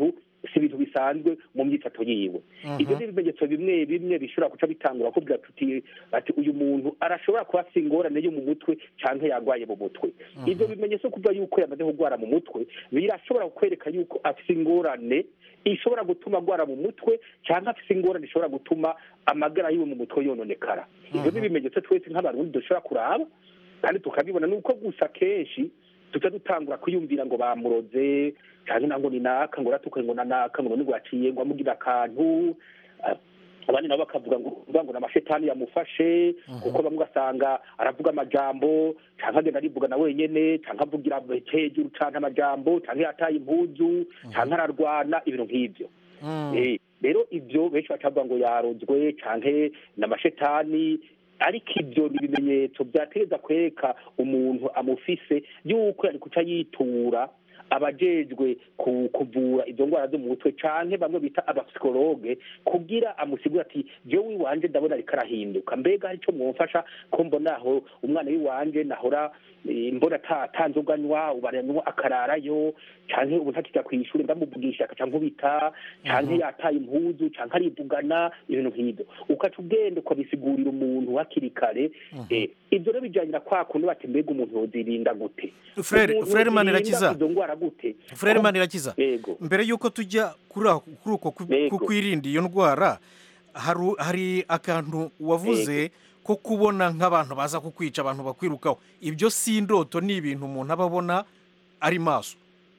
si ibintu bisanzwe mu myifato yiwe ibyo ni ibimenyetso bimwe bimwe bishobora guca bitangura kuvuga tuti ati uyu muntu arashobora kuba afite ingorane yo mu mutwe cyangwa yarwaye mu mutwe ibyo bimenyetso kuvuga yuko yamaze kurwara mu mutwe birashobora kwereka yuko afite ingorane ishobora gutuma agwara mu mutwe cyangwa afite ingorane ishobora gutuma amagara yiwe mu mutwe yononekara ibyo ni ibimenyetso twese nk'abarundi dushobora kuraba kandi tukabibona ni uko gusa kenshi tuca dutangura kwiyumvira ngo bamuroze cyangwa ngo ni naka ngo ratuke ngo na naka ngo ngo yaciye ngo amugira akantu Ah, abandi nabo bakavuga ngo uvuga ngo n'amashetani yamufashe kuko bamwe ugasanga aravuga amajambo cyangwa agenda arivuga na wenyene cyangwa avugira hejuru cyangwa amajambo cyangwa yataye impuzu cyangwa ararwana ibintu nk'ibyo Eh, rero ibyo benshi batavuga ngo yarozwe canke n'amashetani ariko ibyo ni ibimenyetso byategereza kwereka umuntu amufise yuko yari kuca yitura abajejwe ku- kuvura izo ndwara zo mu mutwe canke bamwe bita abapsikologe kugira amusigure ati jewe wiwanje ndabona ariko arahinduka mbega hari ico mwomfasha ko mbona aho umwana wiwanje nahora eh, mbona ata- atanzoganywa ubu aranywa akararayo canke ubu ntakija kw'ishure ndamuvugisha akaca nkubita canke yataye impuzu canke arivugana ibintu nk'ivyo ukaca ugenda ukabisigurira umuntu hakiri kare eh, ivyo rero bijanye na kwa kundi bati mbega umuntu yozirinda gute Frere- Umuntu Frere yozirinda Manirakiza. izo ndwara gute Frere Manirakiza yego mbere y'uko tujya kuri ako- kuri uko ku- Yego. ku kwirinda iyo ndwara haru- hari akantu wavuze ko kubona nk'abantu baza kukwica abantu bakwirukaho ibyo si indoto ni ibintu umuntu aba abona ari maso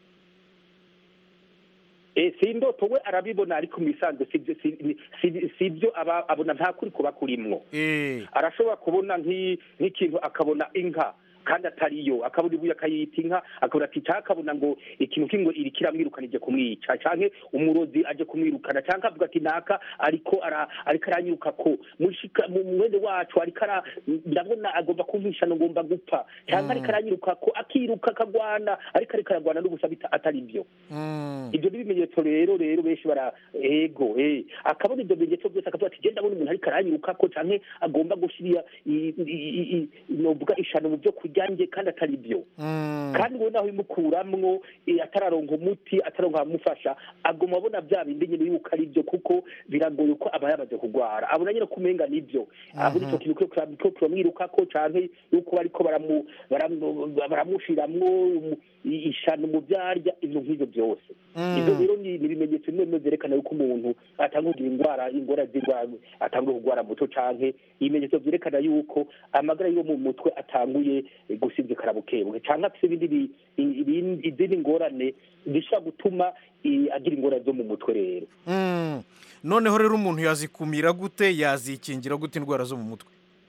Eh, si indoto we arabibona ariko mu bisanzwe sibyo si- ni- si- sibyo aba abona nta kuri kuba kurimwo Eh, arashobora kubona nk'i- nk'ikintu akabona inka kandi atariyo akabona ibuye akayita inka akabona ati cyangwa akabona ngo ikintu kingo iri kiramwirukana ije kumwica cyangwa umurozi aje kumwirukana cyangwa avuga ati naka ariko ara ariko aranyuka ko mushika mu mwene wacu ariko ara ndabona agomba kumpisha no ngomba gupfa cyangwa ariko aranyiruka ko akiruka akagwana ariko ariko aragwana n'ubusa bita atari byo mm, ibyo ni ibimenyetso rero rero benshi bara ego eh akabona ibyo bimenyetso byose akavuga ati genda abona umuntu ariko aranyuruka ko canke agomba gushirira i- i- i- i- novuga ishano mu byo kurya nge kandi atari byo mm, kandi we naho bimukuramwo eh, atararonka umuti atararonka abamufasha aguma abona bya bindi nyine yuko ari byo kuko biragoye ko aba yamaze kurwara abona nyine ko umenga nibyo abona icyo kintu ko kiramwirukako canke yuko bariko baramu- baramu- baramushiramwo umu- i- ishano mu byarya ibintu nk'ivyo byose Mm. ibyo rero ni ni ibimenyetso bimwe bimwe byerekana yuko umuntu atanga kugira indwara ingora z'indwara atanga kurwara muto canke ibimenyetso byerekana yuko amagara yo mu mutwe atanguye eh, gusinzikara bukebuke canke afise ibindi bi- i- ibindi- izindi ngorane zishobora gutuma eh, agira ingorane zo mu mutwe rero mm. noneho rero umuntu yazikumira gute yazikingira gute indwara zo mu mutwe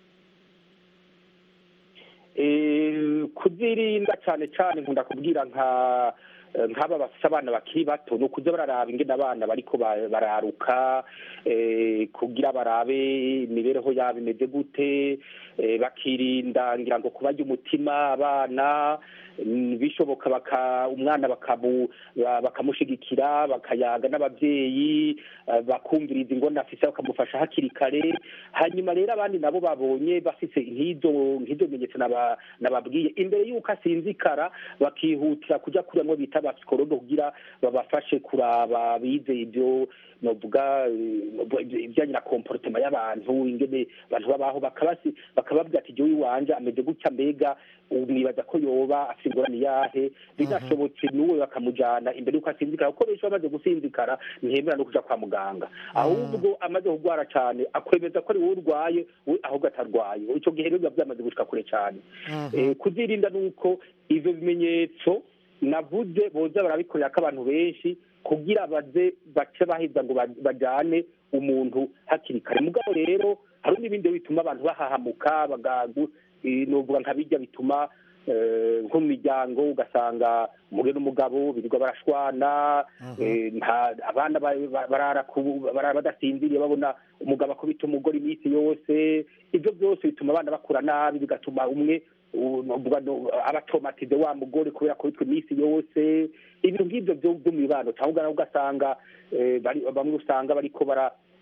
Eh, kuzirinda cyane cyane nkunda kubwira nka eh, nk'aba bafite abana bakiri bato ni ukuza bararaba ingene abana bariko ba- bararuka eh, kugira barabe imibereho yabo imeze gute eh, bakirinda ngira ngo kubarya umutima abana mm, bishoboka baka umwana bakamu ba- bakamushigikira bakayaga n'ababyeyi eh, bakumviriza ingona afise bakamufasha hakiri kare hanyuma rero abandi nabo babonye bafise nk'izo nk'izo bimenyetso naba- nababwiye imbere y'uko asinzikara bakihutira kujya kuriya bita abapsikologe kugira babafashe kuraba bize ibyo novuga eh, ibijyanye na komporotema y'abantu ingene abantu babaho bakabasi bakababwira ati jyewe iwanje ameze gutya mbega ubu nibaza ko yoba afite ingorane yahe binashobotse n'uwe bakamujyana imbere y'uko asinzikara kuko benshi bamaze gusinzikara ntihemera no kuja kwa muganga ahubwo amaze kurwara cyane akwemeza ko ari wowe urwaye we ahubwo atarwaye icyo gihe rero biba byamaze gushika kure cyane Eh, kuzirinda ni uko ivyo bimenyetso navuze boza barabikorera ko abantu benshi kugira baze bace baheza ngo ba- bajane umuntu hakiri kare mugabo rero hari n'ibindi bituma abantu bahahamuka bagagu eh, novuga nka bijya bituma eh, nko mu miryango ugasanga umugore n'umugabo birirwa barashwana eh, nta- abana ba- ba- barara ku- barara badasinziriye babona umugabo akubita umugore iminsi yose ibyo byose bituma abana bakura nabi bigatuma umwe u- novuga no- aba atomatize wa mugore kubera kubitwa iminsi yose ibintu nk'ibyo byo byo mu mibano cyangwa ugasanga eh, bari- bamwe usanga bariko bara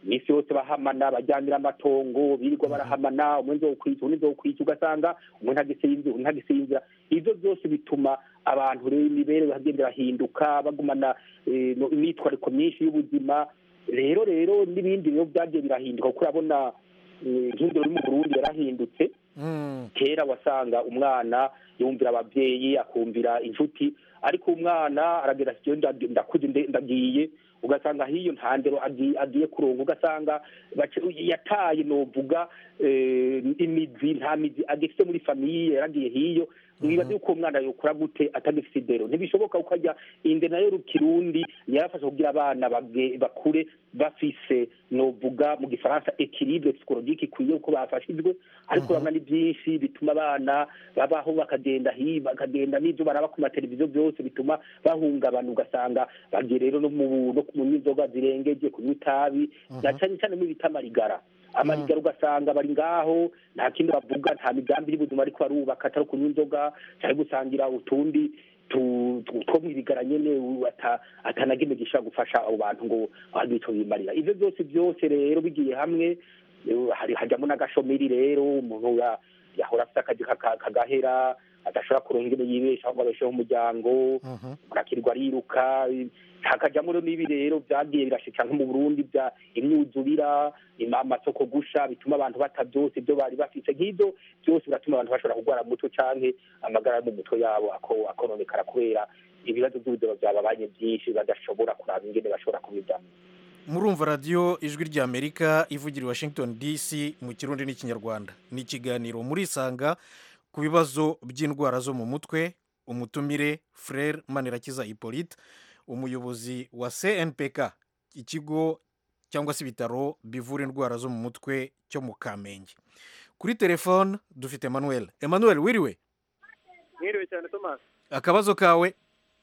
iminsi yose bahamana bajyanira amatongo birirwa barahamana umwe nzokwica undi nzokwica ugasanga umwe ntagisinzira undi ntagisinzira ivyo byose bituma abantu rero imibereho hagenda irahinduka bagumana eh, no- imyitwariko myinshi y'ubuzima rero rero n'ibindi rero byagiye birahinduka kuko urabona eh, nk'indero yo mu burundi yarahindutse Mm. kera wasanga umwana yumvira ababyeyi akumvira inshuti ariko umwana aragenda ati "Jewe nda- ndakuze nde- ndagiye ugasanga hiyo nta ndero agi- agiye kuronka ugasanga bace- yataye novuga eh, imizi nta mizi agifite muri famiye yaragiye hiyo mwibaze yuko umwana yokura gute atagifite indero ntibishoboka kuko ajya inde nayo rukirundi yarafasha kugira abana bage- bakure bafise novuga mu gifaransa equilibre psychologique ikwiye kuko bafashijwe ariko urabona ni byinshi bituma abana babaho bakagenda hi bakagenda n'ibyo baraba ku mateleviziyo byose bituma bahungabana ugasanga bagiye rero no mu no kunywa inzoga zirengeje kunywa itabi na cyane cyane muri bita amarigara amarigara ugasanga bari ngaho nta kindi bavuga nta migambi y'ubuzima ariko barubaka atari kunywa inzoga cyangwa gusangira utundi tu- tu- two mwirigara nyene u- ata- atanagime gishobora gufasha abo bantu ngo bagire ico bimarira ivyo byose byose rero bigiye hamwe eh, hari hajyamo n'agashomeri rero umuntu ya- yahora afite akazi kaka- kagahera adashobora kuronka ingene yibeshaho ngo abesheho umuryango Mhm. murakirwa ariruka hakajyamo rero n'ibi rero byagiye birashika nko mu burundi bya imyuzurira ima- amasoko gusha bituma abantu bata byose ibyo bari bafite nk'ibyo byose biratuma abantu bashobora kurwara mu mutwe canke amagara yo mu mutwe yabo ako- akononekara kubera ibibazo by'ubuzima byababanye byinshi badashobora kuraba ingene bashobora kubijyamo murumva radiyo ijwi ry'amerika ivugira i washington dc mu kirundi n'ikinyarwanda ni ikiganiro murisanga ku bibazo by'indwara zo mu mutwe umutumire frere manirakiza hippolyte umuyobozi wa cnpk ikigo cyangwa se ibitaro bivura indwara zo mu mutwe cyo mu kamenge kuri telefone dufite emmanuel emmanuel wiriwe mwiriwe cyane tomasi akabazo kawe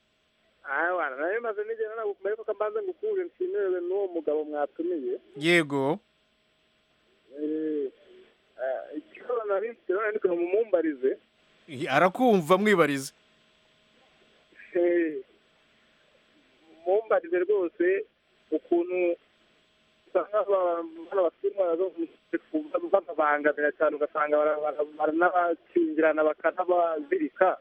wana nayo maze nigera nagukumva ariko kambanze ngukure nshimirewe n'uwo mugabo mwatumiye yego Eh, eh, ikibazo nari mfite none ndiko mumumbarize arakumva mwibarize Eh, mumbarize rwose ukuntu usanga aba- bano bafite indwara zo mu mutwe bababangamira cyane ugasanga bara- bara- baranabakingirana bakanabazirika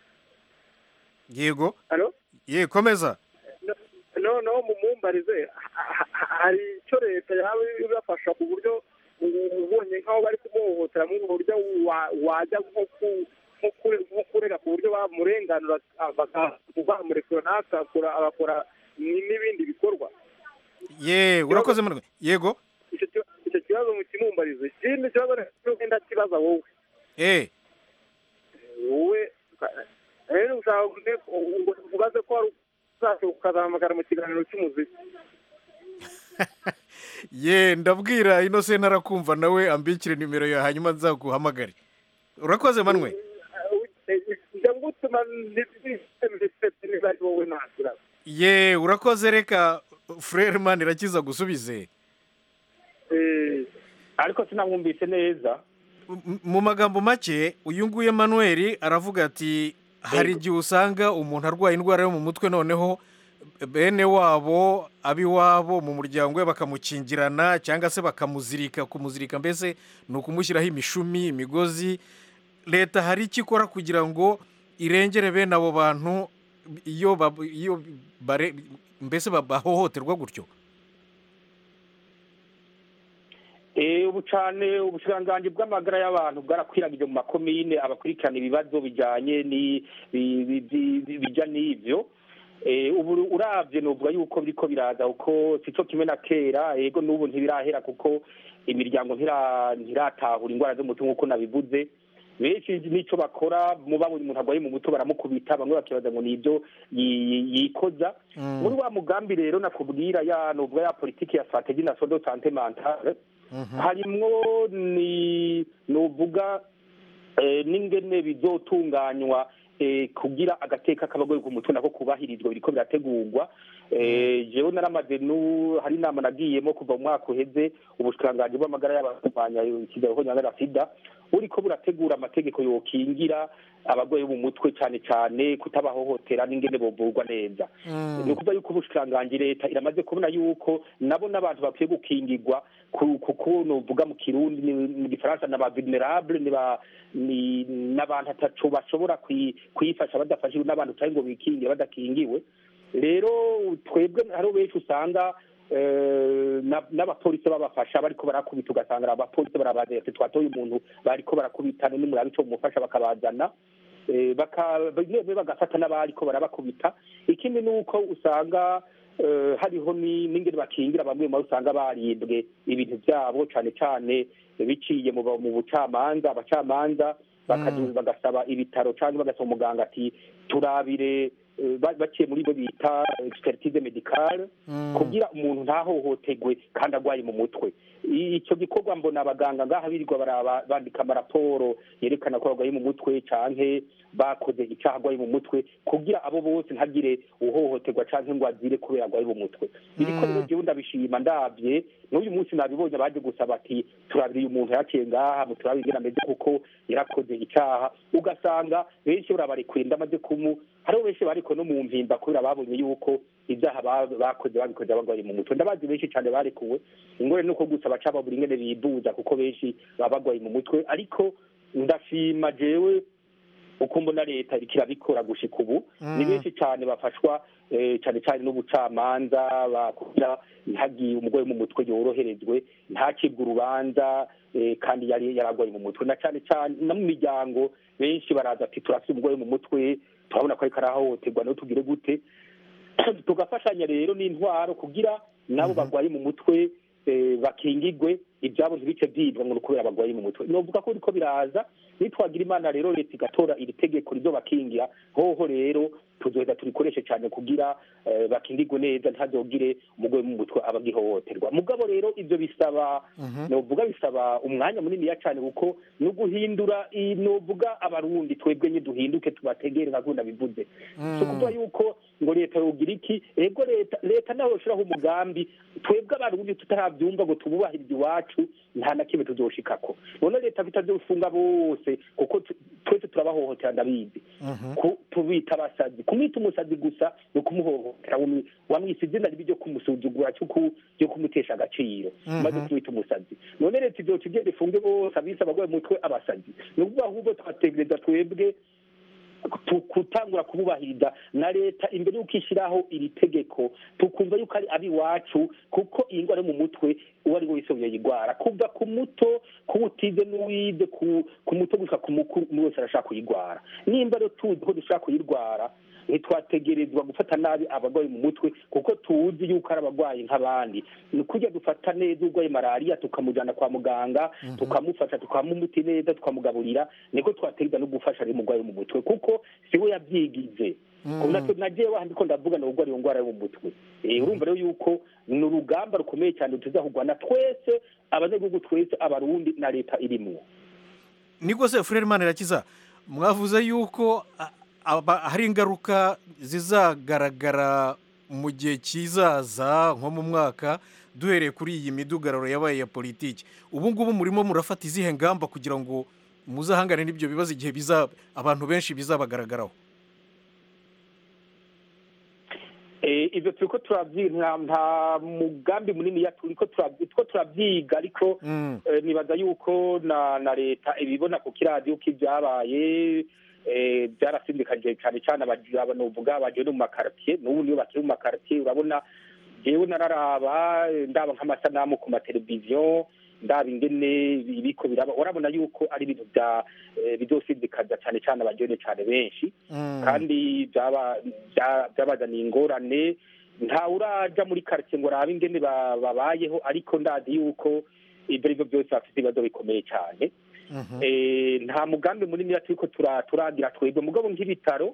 yego halo ye komeza noneho mumumbarize ha- ha- hari icyo leta yaba ibafasha ku buryo ubonye nk'aho bari kumuhohotera mu buryo wa- wajya nko ku- nko kure- nko kurega ku buryo bamurenganura ah, baka- bamurekura ntakakora agakora ni- n'ibindi bikorwa ye urakoze Emmanuel. yego icyo ki- icyo kibazo mukimumbarize ikindi kibazo rero wenda kibaza wowe eh wowe rero ushaka ngo ubaze ko wari uzashobora ukazahamagara mu kiganiro cy'umuziki ye ndabwira innocent arakumva nawe ambikire nimero yawe hanyuma nzaguhamagare urakoze manwe njya ngutuma ndetse niba ari wowe ntasira ye urakoze reka frere man irakiza gusubize ariko sinamwumvise neza M- mu magambo make uyu nguyu Emmanuel aravuga ati hari igihe usanga umuntu arwaye indwara yo mu mutwe noneho bene wabo ab'iwabo mu muryango we bakamukingirana cyangwa se bakamuzirika kumuzirika mbese ni ukumushyiraho imishumi imigozi leta hari icyo ikora kugira ngo irengere bene abo bantu iyo bab- iyo bare- mbese bahohoterwa gutyo Eh, ubu cane ubushikiranganji bw'amagara y'abantu bwarakwiragije mu makomine abakurikirana ibibazo bijanye ni bi- bi- bi- bi- bija n'ivyo Eh, ubu uravye novuga yuko biriko biraza kuko sico kimwe na kera ego n'ubu ntibirahera kuko imiryango ntira- ntiratahura indwara zo mu mutwe nk'uko nabivuze benshi n'ico bakora mu babonye umuntu arwaye mu mutwe baramukubita bamwe bakibaza ngo nibyo yi- yikoza Mm. muri wa mugambi rero nakubwira ya novuga ya politiki ya strategie nationale de santé mentale harimwo ni nuvuga eh, n'ingene bizotunganywa eh, kugira agateka k'abagore ku mutwe nako kubahirizwa biriko birategurwa Eh, jewe naramaze nu hari inama nagiyemo kuva mu mwaka uheze ubushikiranganji bw'amagara y'abarwanya ikigero nyangara sida buriko burategura amategeko yokingira abagore bo mu mutwe cane cane kutabahohotera n'ingene bovurwa neza ni ukuvuga yuko ubushikiranganji leta iramaze kubona yuko nabo n'abantu bakwiye gukingirwa ku- kuko novuga mu kirundi ni- mu gifaransa ni aba vulnerable ni ba- ni n'abantu ataco bashobora kwi- kwifasha badafashijwe n'abantu utari ngo bikingire badakingiwe rero twebwe hariho benshi usanga eh, na- n'abapolisi babafasha bariko barakubita ugasanga ari abapolisi barabaza ati twatoye umuntu bariko barakubita none murabe ico mumufasha bakabazana Eh, baka- bamwe bagafata n'abariko barabakubita ikindi ni uko usanga eh, hariho ni- n'ingene bakingira bamwe mu usanga baribwe ibintu byabo cane cane biciye mu mu bucamanza abacamanza bakaju- bagasaba ibitaro cyangwa bagasaba umuganga ati turabire eh, ba- baciye muri bo bita expertise medicale kugira umuntu ntahohotegwe kandi agwaye mu mutwe I- ico gikorwa mbona abaganga ngaha birirwa baraba bandika amaraporo yerekana ko bagwaye mu mutwe canke bakoze icaha agwaye mu mutwe kugira abo bose ntagire uhohoterwa canke ngo azire kubera agwaye mu mutwe biriko rero jewe ndabishima ndavye n'uyu munsi nabibonye baje gusaba ati turabire uyu muntu yaciye ngaha muturabire ingene ameze kuko yarakoze icaha ugasanga benshi barabarekuye ndamaze kumu hariho benshi bariko no mu mpimba kubera babonye yuko ibyaha ba- bakoze babikoze bagwaye mu mutwe ndabazi benshi cyane barekuwe ingore nuko gusa baca babura ingene biduza kuko benshi baba bagwaye mu mutwe ariko ndashima jewe uko mbona leta iriko irabikora gushika ubu ni benshi cyane bafashwa eh, cyane cyane n'ubucamanza bakugira ntagi umugore mu mutwe yoroherezwe ntakibwe urubanza eh, kandi yari yaragwaye mu mutwe na cyane cyane no mu miryango benshi baraza ati turafite umugore mu mutwe turabona ko ariko arahohoterwa no tugire gute tugafashanya rero n'intwaro kugira nabo bagwaye mu mutwe eh, bakingigwe ibyabo ntibice byibwa ngo ni ukubera bagwaye mu mutwe novuga ko biriko biraza nitwagira imana rero leta igatora iri tegeko rizobakingira hoho rero tuzoheza turikoreshe cyane kugira eh, bakingigwe neza ntazogire umugore mu mutwe aba agihohoterwa mugabo rero ivyo bisaba novuga bisaba umwanya muniniya cyane kuko no guhindura i- novuga abarundi twebwe nye duhinduke tubategere nka gunda bivuze so kuvuga yuko ngo leta yogira iki ego leta leta nawe yoshiraho umugambi twebwe abarundi tutaravyumva ngo tububahirize iwacu nta na kimwe tuzoshikako none leta bitazofunga bose kuko tu- twese turabahohotera ndabizi ku- tubita abasazi kumwita umusazi gusa ni ukumuhohotera wamwi- wamwise izina ribi ryo kumusuzugura cyo ku- ryo kumutesha agaciro maze kumwita umusazi none leta izoca igenda ifunge bose abise abagwaye mu mutwe abasazi ni ukuvuga ahubwo twategereza twebwe tu- gutangura kububahiriza na leta imbere y'uko ishyiraho iri tegeko tukumva yuko ari ab'iwacu kuko iyi ndwara yo mu mutwe uwo ari we wese yoyigwara kuva ku muto ku utize n'uwize ku ku muto gushika ku mukuru umwe wese arashaka kuyigwara nimba rero tuzi ko dushaka kuyirwara ntitwategerezwa gufata nabi abarwayi mu mutwe kuko tuzi yuko ari abarwayi nk'abandi ni kurya dufata neza urwaye malariya tukamujyana kwa muganga tukamufasha tukamuha umuti neza tukamugaburira niko twategereza no gufasha rero umurwayi wo mu mutwe kuko si we yabyigize natwe nagiye wahandi ko ndavuga ni urwara iyo ndwara yo mu mutwe Eh, urumva rero yuko ni urugamba rukomeye cyane tuzahugwana twese abanyagihugu twese abarundi na leta irimwo niko se furere imana irakiza mwavuze yuko a- aba- hari ingaruka zizagaragara mu gihe kizaza nko mu mwaka duhereye kuri iyi midugararo yabaye ya politiki ubu ngubu murimo murafata izihe ngamba kugira ngo muzahangane n'ibyo bibazo igihe biza abantu benshi bizabagaragaraho Eh, ivyo turiko turavyiga nta- nta mugambi munini ya turiko turavyi- turiko turavyiga ariko Mm. eh, nibaza yuko na na leta ibibona ku kiradiyo ko ibyabaye eh, byarasindikanje cyane cyane aba- novuga abagiye no mu makartier n'ubu niyo bakiri mu makartier urabona jewe nararaba eh, ndaba nk'amasanamu ku mateleviziyo ndaba ingene ibiko biraba urabona yuko ari ibintu bya eh, bizosindikaza cyane cyane abajene cyane benshi Mm. kandi byaba- bya- byabazaniye ingorane ntawe uraja muri karitsiye ngo arabe ingene ba- babayeho ariko ndazi yuko ibyo ari byo byose bafite ibibazo bikomeye cyane Mhm. Eh, nta mugambi munini turiko tura- turagira twebwe mugabo nk'ibitaro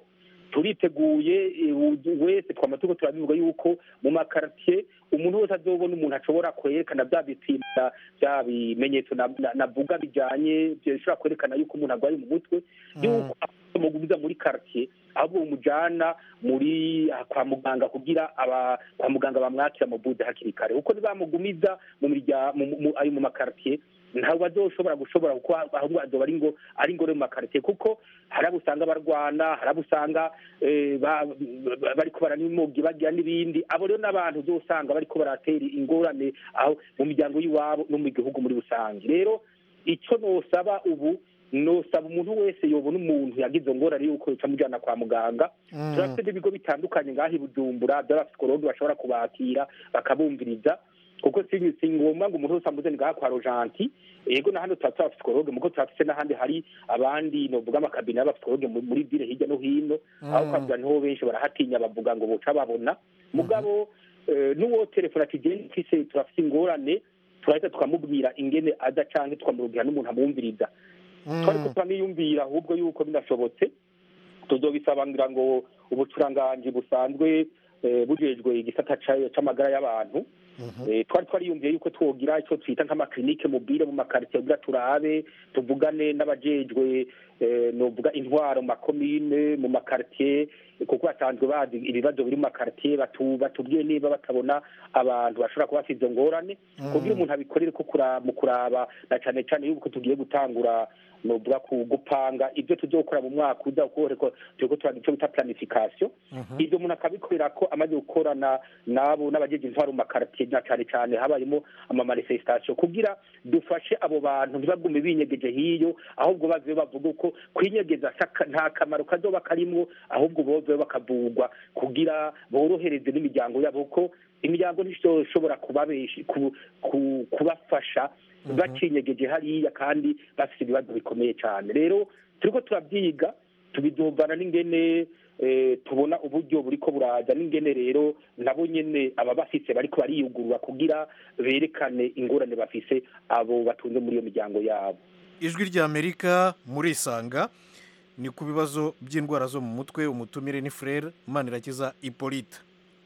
turiteguye eh, u- wese twama turiko turabivuga yuko mu makartier umuntu wese azobona umuntu ashobora kwerekana bya bipimo bya bimenyetso na- na- navuga bijanye bishobora kwerekana yuko umuntu arwaye mu mutwe yuko mugumiza muri quartier ahubwo mumujana muri ah, kwa muganga kugira aba kwa muganga bamwakira mu bude hakiri kare kuko nibamugumiza mu mirya mu- mu- ayo mu makartier ntabwo azoshobora gushobora kuko ahubwo azoba ari ngo ari ngore mu makartier kuko hari abo usanga barwana hari abo usanga eh, ba- ba- bariko baranimogi bagira n'ibindi abo rero n'abantu uzosanga bariko baratera ingorane aho mu miryango y'iwabo no mu gihugu muri rusange rero icyo nosaba ubu nosaba umuntu wese yobona umuntu yagize ngorane yuko yoca amujyana kwa muganga turafite n'ibigo bitandukanye ngaho i bujumbura by'abapsikologi bashobora kubakira bakabumviriza kuko si si ngombwa ngo umuntu wese amuze ngaha kwa rojanti yego na hano tuba turabapsikologe muko turafise n'ahandi hari abandi novuga amakabine y'abapsikologe mu- muri ville hirya no hino aho ukavuga niho benshi barahatinya bavuga ngo boca babona mugabo eh, n'uwo telefone ati genda mfise turafise ingorane turahita tukamubwira ingene aza canke tukamurubwira n'umuntu amwumviriza twariko turaniyumvira ahubwo yuko binashobotse tuzobisaba ngira ngo ubucuranganji busanzwe eh, bujejwe igisata ca- c'amagara y'abantu Eh, twari twariyumviye yuko twogira icyo twita nk'amaklinike mobile mu makaritiye kugira turabe tuvugane n'abajejwe eh, novuga intwaro mu makomine mu makaritiye kuko basanzwe bazi ibibazo biri mu makaritiye batu- batubwiye niba batabona abantu bashobora kuba bafite izo ngorane kugira umuntu abikorere ko kura- mu kuraba na cane cane yuko tugiye gutangura novuga ku gupanga ibyo tuzokora mu mwaka uza kuko reko turiko turagira icyo bita planification ibyo umuntu akabikorera ko amaze gukorana nabo n'abajeje intwaro mu makaritiye na cane cane habayemo amamanifestation kugira dufashe abo bantu ntibagume binyegeje hiyo ahubwo bave bavuga uko kwinyegeza saka- nta kamaro kazoba karimwo ahubwo bove bakavugwa kugira borohereze n'imiryango yabo ko imiryango ntizoshobora kubabeshi ku- ku- kubafasha bacinyegeje hariya kandi bafite ibibazo bikomeye cyane rero turiko turabyiga tubiduvana n'ingene eh, tubona uburyo buriko buraza n'ingene rero nabo nyene aba bafise bariko bariyugurura kugira berekane ingorane bafise abo batunze muri iyo miryango yabo ijwi ry'amerika murisanga ni ku bibazo by'indwara zo mu mutwe umutumire ni frere manirakiza hippolyte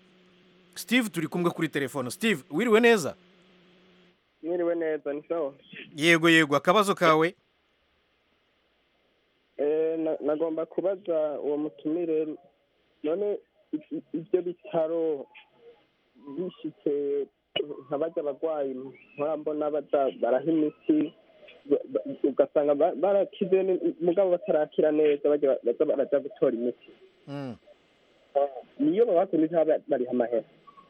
steve turi kumwe kuri telefone steve wiriwe neza mwiriwe neza ni sawa yego yego akabazo kawe Eh, na- nagomba kubaza uwo mutumire none i- i- ibyo bitaro bishitse nka barya abarwayi mpora mbona baza baraha imiti ba- ba- ugasanga ba- barakize ni- mugabo batarakira neza barya baza baraja gutora imiti Mm. niyo babaka imiti baba bariha amahera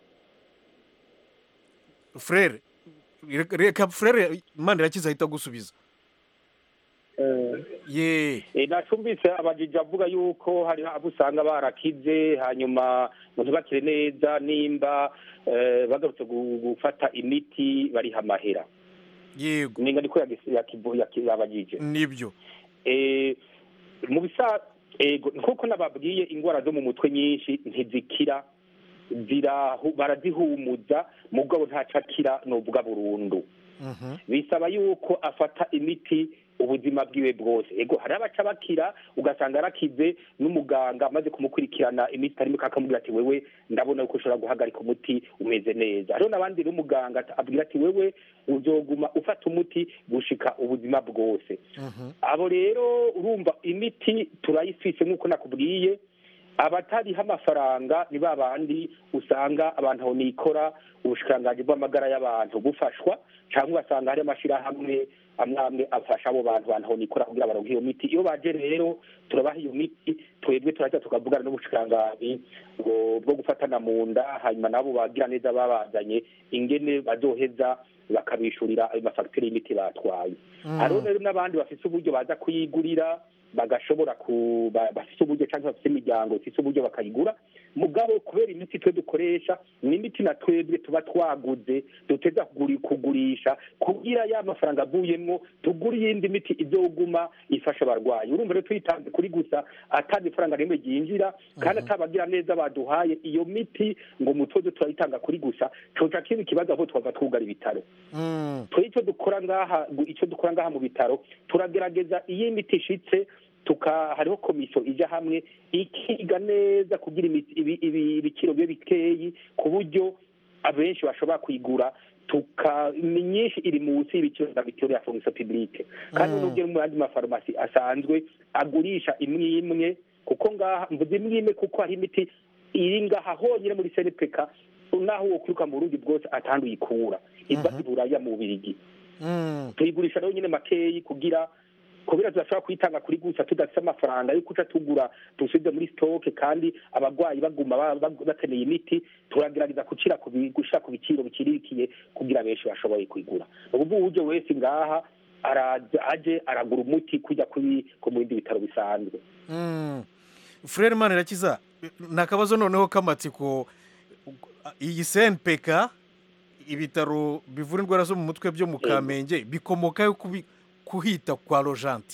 frere reka- reka frere manirakiza ahita agusubiza Eh, ye Eh, nacumbitse abajiji avuga yuko hari abo usanga barakize hanyuma ngo ntibakire neza nimba eh, bagarutse gu- gufata imiti bariha amahera yego ninga niko yagis- yakivu- yaki- yabajije nibyo Eh, mu bisa ego nkuko nababwiye indwara zo mu mutwe nyinshi ntizikira zirahu- barazihumuza mugabo ntacakira novuga burundu Mhm. bisaba yuko afata imiti ubuzima bwiwe bwose ego hari abaca bakira ugasanga arakize n'umuganga amaze kumukurikirana imiti arimo akamubwira ati wewe ndabona yuko ushobora guhagarika umuti umeze neza hariho n'abandi n'umuganga ata- abwira ati wewe uzoguma ufata umuti gushika ubuzima bwose Mhm. abo rero urumva imiti turayifise nk'uko nakubwiye abatariho amafaranga ni ba bandi usanga abantu aho nikora ubushikiranganji bw'amagara y'abantu bufashwa cyangwa ugasanga hari amashyirahamwe amwe amwe afasha abo bantu abantu aho nikora kugira baronke iyo miti iyo baje rero turabaha iyo miti twebwe turajya tukavugana n'ubushikiranganji bwo bwo gufatana mu nda hanyuma nabo bagira neza babazanye ingene bazoheza bakabishurira ayo mafagitire y'imiti batwaye hariho rero n'abandi bafite uburyo baza kuyigurira bagashobora ku ba- bafite uburyo cyangwa bafite imiryango ifite uburyo bakayigura mugabo kubera imiti twe dukoresha ni imiti na twebwe tuba twaguze duteza kuguri- kugurisha kugira ya mafaranga avuyemwo tugura iyindi miti izoguma ifasha abarwayi urumva rero tuyitanze kuri gusa atandi ifaranga rimwe ryinjira kandi atabagira neza baduhaye iyo miti ngo mutoze turayitanga kuri gusa coca kiba ikibazo aho twava twugara ibitaro Mm. twe icyo dukora ngaha gu- icyo dukora ngaha mu bitaro turagerageza iyo imiti ishitse tuka hariho komisiyo ijya hamwe ikiga neza kugira imiti- ibi- ibi- ibiciro bibe bikeyi ku buryo abenshi bashobora kuyigura tuka myinshi iri munsi y'ibiciro bya victoria fonction publique kandi Mm. n'ubwo mu yandi mafarumasi asanzwe agurisha imwe imwe kuko ngaha mvuze imwe imwe kuko hari imiti iri ngaha honyine muri senepeka naho wo kwiruka mu burundi bwose atandi uyikura iva Mhm. i buraya mu bubirigi Mm. tuyigurisha rero nyine makeyi kugira kubera tudashobora kuyitanga kuri gusa tudafite amafaranga yo kuca tugura dusubize muri stoke kandi abarwayi baguma ba- ba- bakeneye imiti turagerageza gucira ku bi- gushira ku biciro bikirikiye kugira benshi bashoboye kuyigura ubu uburyo wese ngaha araza aje aragura umuti kujya kuri ku mu bindi bitaro bisanzwe Mm. Frere Manirakiza ni akabazo noneho k'amatsiko iyi CNPK ibitaro bivura indwara zo mu mutwe byo mu Yego. Kamenge bikomokayo kubi- kuhita kwa Rojanti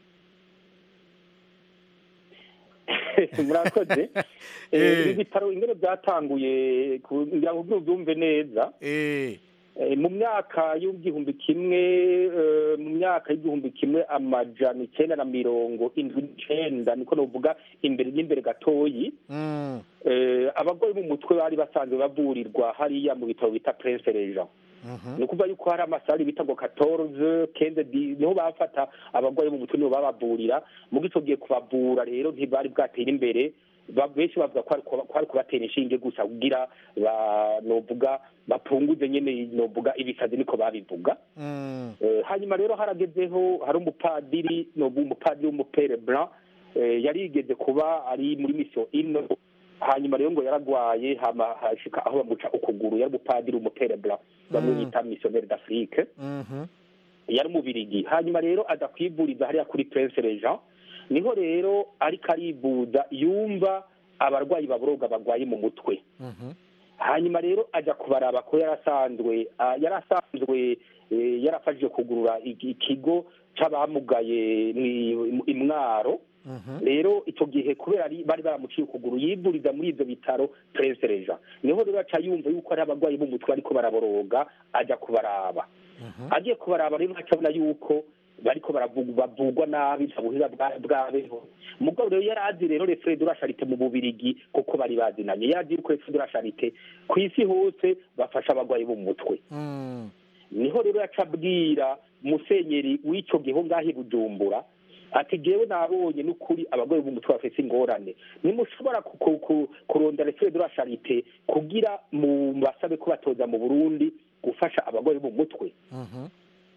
murakoze Eh. Eh, ibi bitaro ingene byatanguye kugira ngo ubyumve neza eh Eh, mu myaka y'igihumbi kimwe eh, mu myaka y'igihumbi kimwe amajana icyenda na mirongo indwi n'icenda niko novuga imbere n'imbere gatoyi mm. eh, abarwayi mu mutwe bari basanzwe bavurirwa hariya mu bitaro bita prince regent Mhm. ni ukuvuga yuko hari amasari bita ngo katorze kenze di niho bafata abarwayi mu mutwe niho babavurira mugo ico gihe kubavura rero ntibari bwatera imbere ba- benshi bavuga ko ari kuba- ko ari kubatera inshinge gusa kugira ba novuga bapunguze nyene novuga ibisazi niko babivuga Mm. Eh, hanyuma rero haragezeho hari umupadiri novuga umupadiri w'umupere blanc eh, yarigeze kuba ari muri misiyo ino hanyuma rero ngo yaragwaye hama hashika aho bamuca ukuguru yari umupadiri w'umupere blanc bamwe Mm. bita missionnaire d'afrique Mhm. yari umubirigi hanyuma rero aza kwivuriza hariya kuri prince regent niho rero ariko arivuza yumva abarwayi baboroga barwaye mu mutwe Mhm. hanyuma rero ajya kubaraba ko yarasanzwe ah, yarasanzwe eh, yarafashije kugurura iki- ikigo c'abamugaye mwi- imwaro Mhm. rero icyo gihe kubera ari- bari baramuciye ukuguru yivuriza muri ibyo bitaro prince regent niho rero aca yumva yuko ari abarwayi b'umutwe ariko baraboroga ajya kubaraba Mhm. agiye kubaraba rero acabona yuko bariko baravu- bavugwa nabi nta buhinga bwa- bwabeho mugabo rero yari azi rero refure de la charite mu bubirigi kuko bari bazinanye yari azi yuko refure de la charite ku isi hose bafasha abarwayi bo mu mutwe Mm. niho rero yaca abwira musenyeri w'ico gihe ho ngaho i bujumbura ati jewe nabonye n'ukuri abarwayi b'umutwe bafise ingorane nimushobora ku- ku- ku- kurondera refure de la charite kugira mu basabe ko batoza mu burundi gufasha abarwayi bo mu mutwe Mhm.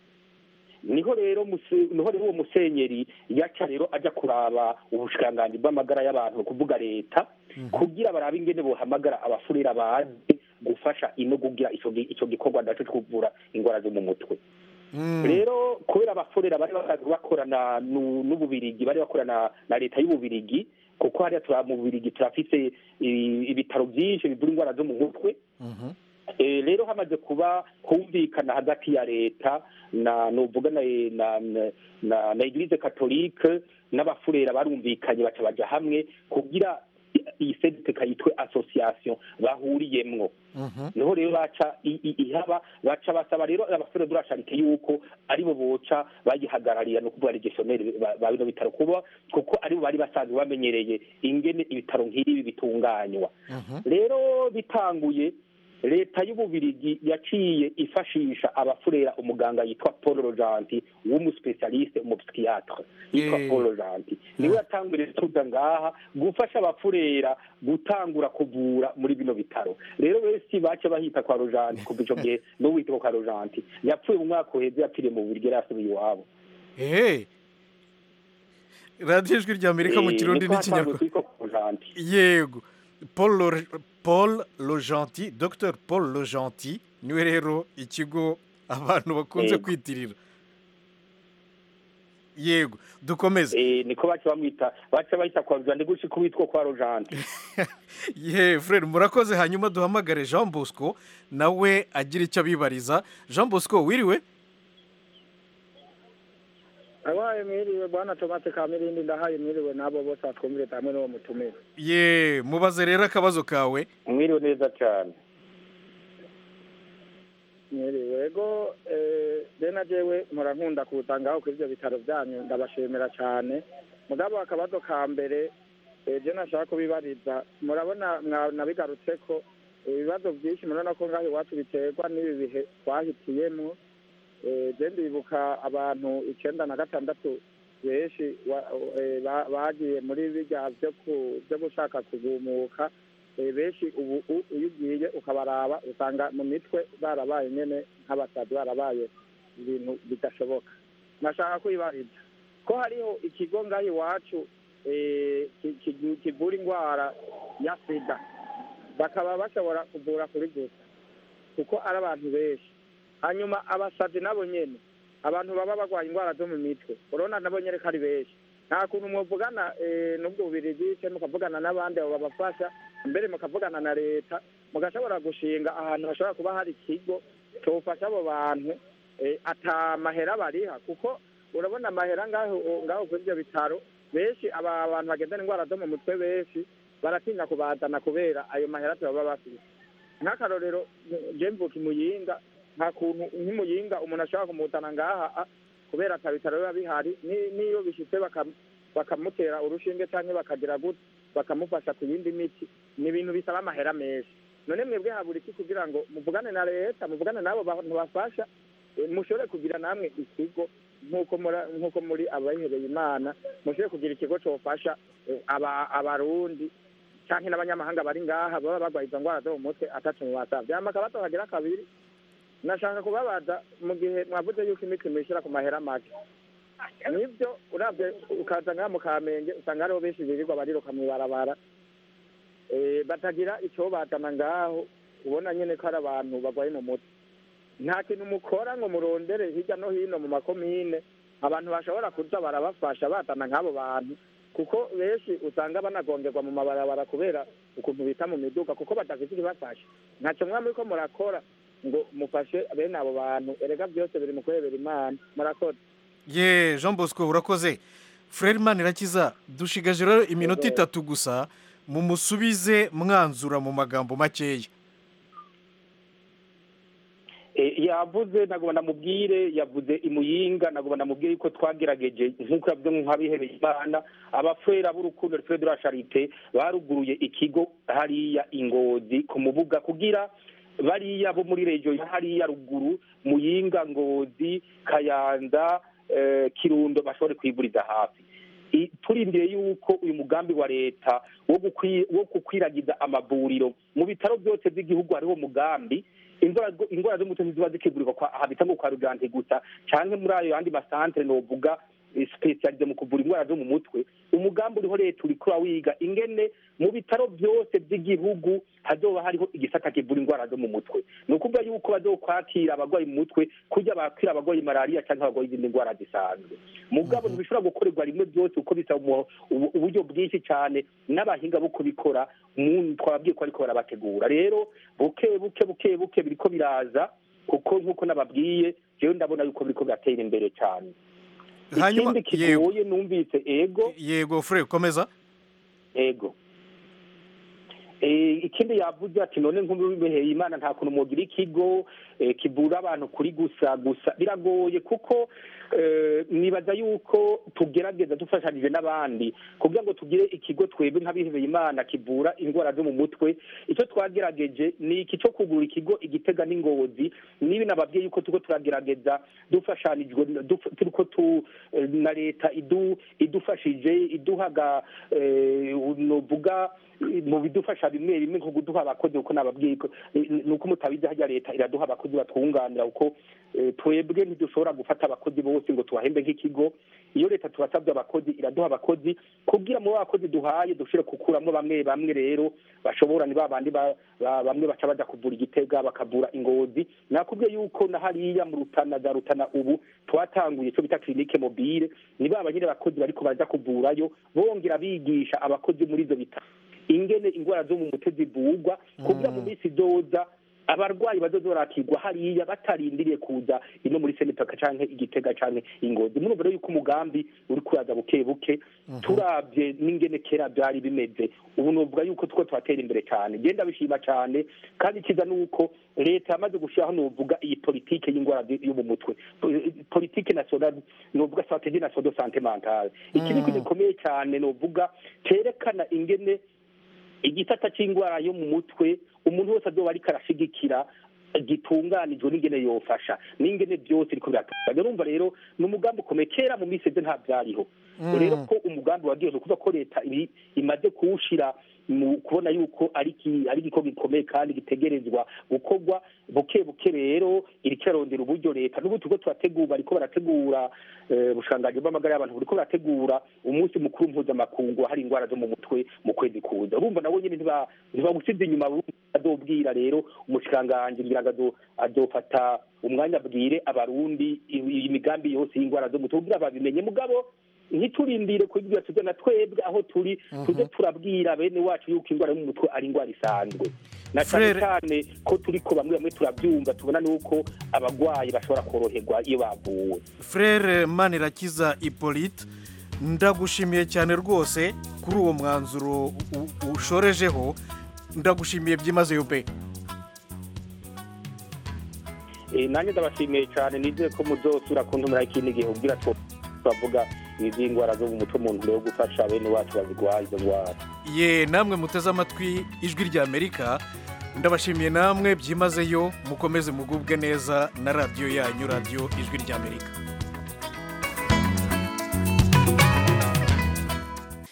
niho rero muse- niho rero uwo musenyeri yaca rero ajya kuraba ubushikiranganji bw'amagara y'abantu ni ukuvuga leta kugira barabe ingene bohamagara abafurira bazi gufasha ino kugira ico gi- ico gikorwa naco co kuvura ingwara zo mu mutwe Mm. rero kubera abafurera bari basanzwe bakorana nu- n'ububirigi bari bakorana na leta y'ububirigi kuko hariya tura mu bubirigi turafise i- ibitaro byinshi bivura ingwara zo mu mutwe Mhm. Eh, rero hamaze kuba humvikana hagati ya leta na novuga na na na, na, na eglise catholique n'abafurera barumvikanye baca baja hamwe kugira i- iyi sediteka yitwe association bahuriyemwo Mhm. niho rero baca i- i- ihaba baca basaba rero abafurera durasharike yuko aribo boca bagihagararira no kuvuga regestionnaire ba ba bino bitaro kuba kuko aribo bari basanzwe bamenyereye ingene ibitaro nk'ibi bitunganywa Mhm. rero bitanguye leta y'ububirigi yaciye ifashisha abafurera umuganga yitwa paul rojanti w'umuspecialiste umupsikiatre yitwa Eh. paul rojanti niwe yatanguriye tuza ngaha gufasha abafurera gutangura kuvura muri bino bitaro rero benshi bace bahita kwa rojanti kuva ico gihe no witwa kwa rojanti yapfuye mu mwaka uheze yapfiriye mu bubirigi yari yasubiye iwabo Eh. radiyo ijwi rya amerika mu Eh, kirundi niko hatanguye n'ikinyarwanda kwitwa kwa rojanti yego paul Lor- paul lojanti dr paul lojanti niwe rero ikigo abantu bakunze Yego. kwitirira yego dukomeze Eh, niko baca bamwita baca bahita kwa rojanti gushika uwitwa kwa rojanti ye frere murakoze hanyuma duhamagare jean bosco nawe agira icyo abibariza jean bosco wiriwe abaye mwiriwe bwana tomate kamirindi ndahaye mwiriwe n'abo bose batwumvire hamwe n'uwo mutumire ye mubaze rero akabazo kawe mwiriwe neza cyane mwiriwe ego eh, be na jewe mpora nkunda kuza ngaho kuri ibyo bitaro byanyu ndabashimira cyane mugabo akabazo ka mbere ejo nashaka kubibariza murabona nabigarutse ko ibibazo byinshi murabona ko ngaho iwacu biterwa n'ibi bihe twahitiyemo je ndibuka abantu icenda na gatandatu benshi bagiye muri birya byo gushaka kugumuka benshi ubu iyo ugiye ukabaraba usanga mu mitwe barabaye nyene nk'abasazi barabaye ibintu bidashoboka nashaka kwibariza ko hariho ikigo ngaho iwacu kivura indwara ya sida bakaba bashobora kuvura kuri gusa kuko ari abantu benshi hanyuma abasazi nabo nyene abantu baba barwaye indwara zo mu mitwe urabona nabo nyene ko ari benshi nta kuntu mwuvugana n'ubwo bubirigi ce mukavugana n'abandi abo babafasha mbere mukavugana na leta mugashobora gushinga ahantu hashobora kuba hari ikigo cofasha abo bantu ata mahera bariha kuko urabona amahera ngaho ngaho kuri ibyo bitaro benshi aba bantu bagendana indwara zo mu mutwe benshi baratinya kubazana kubera ayo mahera baba bafite nk'akarorero je mvuka imuyinga nta kuntu nk'imuyinga umuntu ashobora kumuzana ngaha kubera ata bitaro biba bihari n'iyo bishitse bakamutera urushinge canke bakagira gute bakamufasha ku yindi miti ni ibintu bisaba amahera menshi none mwebwe habura iki kugira ngo muvugane na leta muvugane n'abo bantu bafasha mushobore kugira namwe ikigo nk'uko muri abayihebeye imana mushobore kugira ikigo cofasha abarundi canke n'abanyamahanga bari ngaha baba barwaye izo ndwara zo mu mutwe atacu mu basavye hama akabazo kagira kabiri nashaka kubabaza mu gihe mwavuze yuko imiti mwishira ku mahera make nibyo uravye ukaza ngaha mu kamenge usanga hariho benshi birirwa bariruka mw'ibarabara batagira ico bazana ngaho ubona nyene ko ari abantu barwaye mu mutwe nta kintu mukora ngo murondere hirya no hino mu makomine abantu bashobora kuza barabafasha bazana nk'abo bantu kuko benshi usanga banagongerwa mu mabarabara kubera ukuntu bita mu miduga kuko badafite ibibafasha ntaco mwa muriko murakora ngo mufashe bene abo bantu erega byose biri mu kurebera imana murakoze ye jean bosco urakoze frere irakiza dushigaje rero iminota itatu gusa mumusubize mwanzura mu magambo makeya yavuze ntabwo namubwire yavuze imuyinga ntabwo namubwire yuko twagerageje nk'uko yavuze nk'abihereye imana abafurera b'urukundo fure de la charite baruguruye ikigo hariya ingozi ku mubuga kugira bariya bo muri regiyo ya hariya ruguru muyinga ngozi kayanza kirundo bashobore kwiguriza hafi turindiriye yuko uyu mugambi wa leta wo gukwiragiza amavuriro mu bitaro byose by'igihugu hariho umugambi indwara z'umutwe ntiziba zikigurirwa habita ngo kwa rugante gusa cyangwa muri ayo yandi masantere novuga sipesiyalize mu kuvura indwara zo mu mutwe umugambi uriho leta uriko wiga ingene mu bitaro byose by'igihugu hazoba hariho igisata kivura indwara zo mu mutwe ni ukuvuga yuko bazokwakira abarwayi mu mutwe kujya bakira abarwayi malariya cyangwa abarwayi izindi ndwara zisanzwe mugabo ntibishobora gukorerwa rimwe byose kuko bisaba uburyo bwinshi cyane n'abahinga bo kubikora twababwiye ko ariko barabategura rero buke buke buke buke biriko biraza kuko nk'uko nababwiye jewe ndabona yuko biriko biratera imbere cyane ikindi kigoye numvise ego yego fure komeza ego ikindi yavuze ati none nk'ubiheye imana nta kuntu mugira ikigo kivura abantu kuri gusa gusa biragoye kuko nibaza yuko tugerageza dufashanije n'abandi kugira ngo tugire ikigo twebwe nk'abihebeye imana kivura indwara zo mu mutwe icyo twagerageje ni iki cyo kugura ikigo igitega n'ingozi nibi nababwiye yuko turiko turagerageza dufashanijwe turiko tu na leta idufashije iduhaga novuga mu bidufasha bimwe bimwe nko kuduha abakozi kuko nababwiye ni uko mutabizi hajya leta iraduha abakozi batwunganira kuko twebwe ntidushobora gufata abakozi bose ngo tubahembe nk'ikigo iyo leta tubasabye abakozi iraduha abakozi kugira mu bakozi duhaye dushobore gukuramo bamwe bamwe rero bashobora ni ba bandi bamwe baca baja kuvura igitega bakavura ingozi nakubwiye yuko na hariya mu rutana za rutana ubu twatanguye icyo bita kirinike mobile ni ba banyine abakozi bariko baja kuvurayo bongera bigisha abakozi muri izo bitaro ingene indwara zo mu mutwe zivugwa kugira mu minsi izoza abarwayi bazoza barakirwa hariya batarindiriye kuza ino muri senitaka canke igitega canke ingozi murumva rero yuko umugambi uri kuraza buke buke turabye n'ingene kera byari bimeze ubu novuga yuko two turatera imbere cyane genda bishima cyane kandi kiza nuko leta yamaze gushiraho novuga iyi politike y'ingwara yo mu mutwe politike nationale novuga strategie nationale de santé mentale iki ni ikintu gikomeye cyane novuga cerekana ingene igisata c'ingwara yo mu mutwe umuntu wese azoba ariko arashigikira gitunganijwe n'ingene yofasha n'ingene byose biriko biratunganya urumva rero ni umugambi ukomeye kera mu minsi eze nta byariho rero ko umugambi wagiye kuvuga ko leta ibi imaze kuwushira mu kubona yuko ari iki- ari igikorwa gikomeye kandi gitegerezwa gukorwa buke buke rero iriko irarondera uburyo leta n'ubu turiko turategura bariko barategura eh, ubushanganji bw'amagara y'abantu buriko barategura umunsi mukuru mpuzamakungu hari ingwara zo mu mutwe mu kwezi kuza urumva nabo nyene ntiba- ntibagusize inyuma burumva azobwira rero umushikiranganji ngira ngo azo- azofata umwanya abwire abarundi i- imigambi yose y'ingwara zo mu mutwe kugira babimenye mugabo ntiturindire kubibwira tuze na twebwe aho turi tuze turabwira bene wacu yuko ingwara yo mu mutwe ari ingwara isanzwe na cyane Frere- cyane ko turi ko bamwe bamwe turabyumva tubona nuko abagwayi bashobora koroherwa iyo bavuwe frere manirakiza hippolyte ndagushimiye cyane rwose kuri uwo mwanzuro u- ushorejeho ndagushimiye byimazeyo pe Eh, nanjye ndabashimiye cyane nizeye ko muzosura kuntumira ikindi gihe ubwira two bavuga iz'ingwara zo mu mutwe umuntu yo gufasha bene wacu bazigwaye izo ngwara ye namwe muteze amatwi ijwi rya amerika ndabashimiye namwe byimazeyo mukomeze mugubwe neza na radiyo yanyu radiyo ijwi rya amerika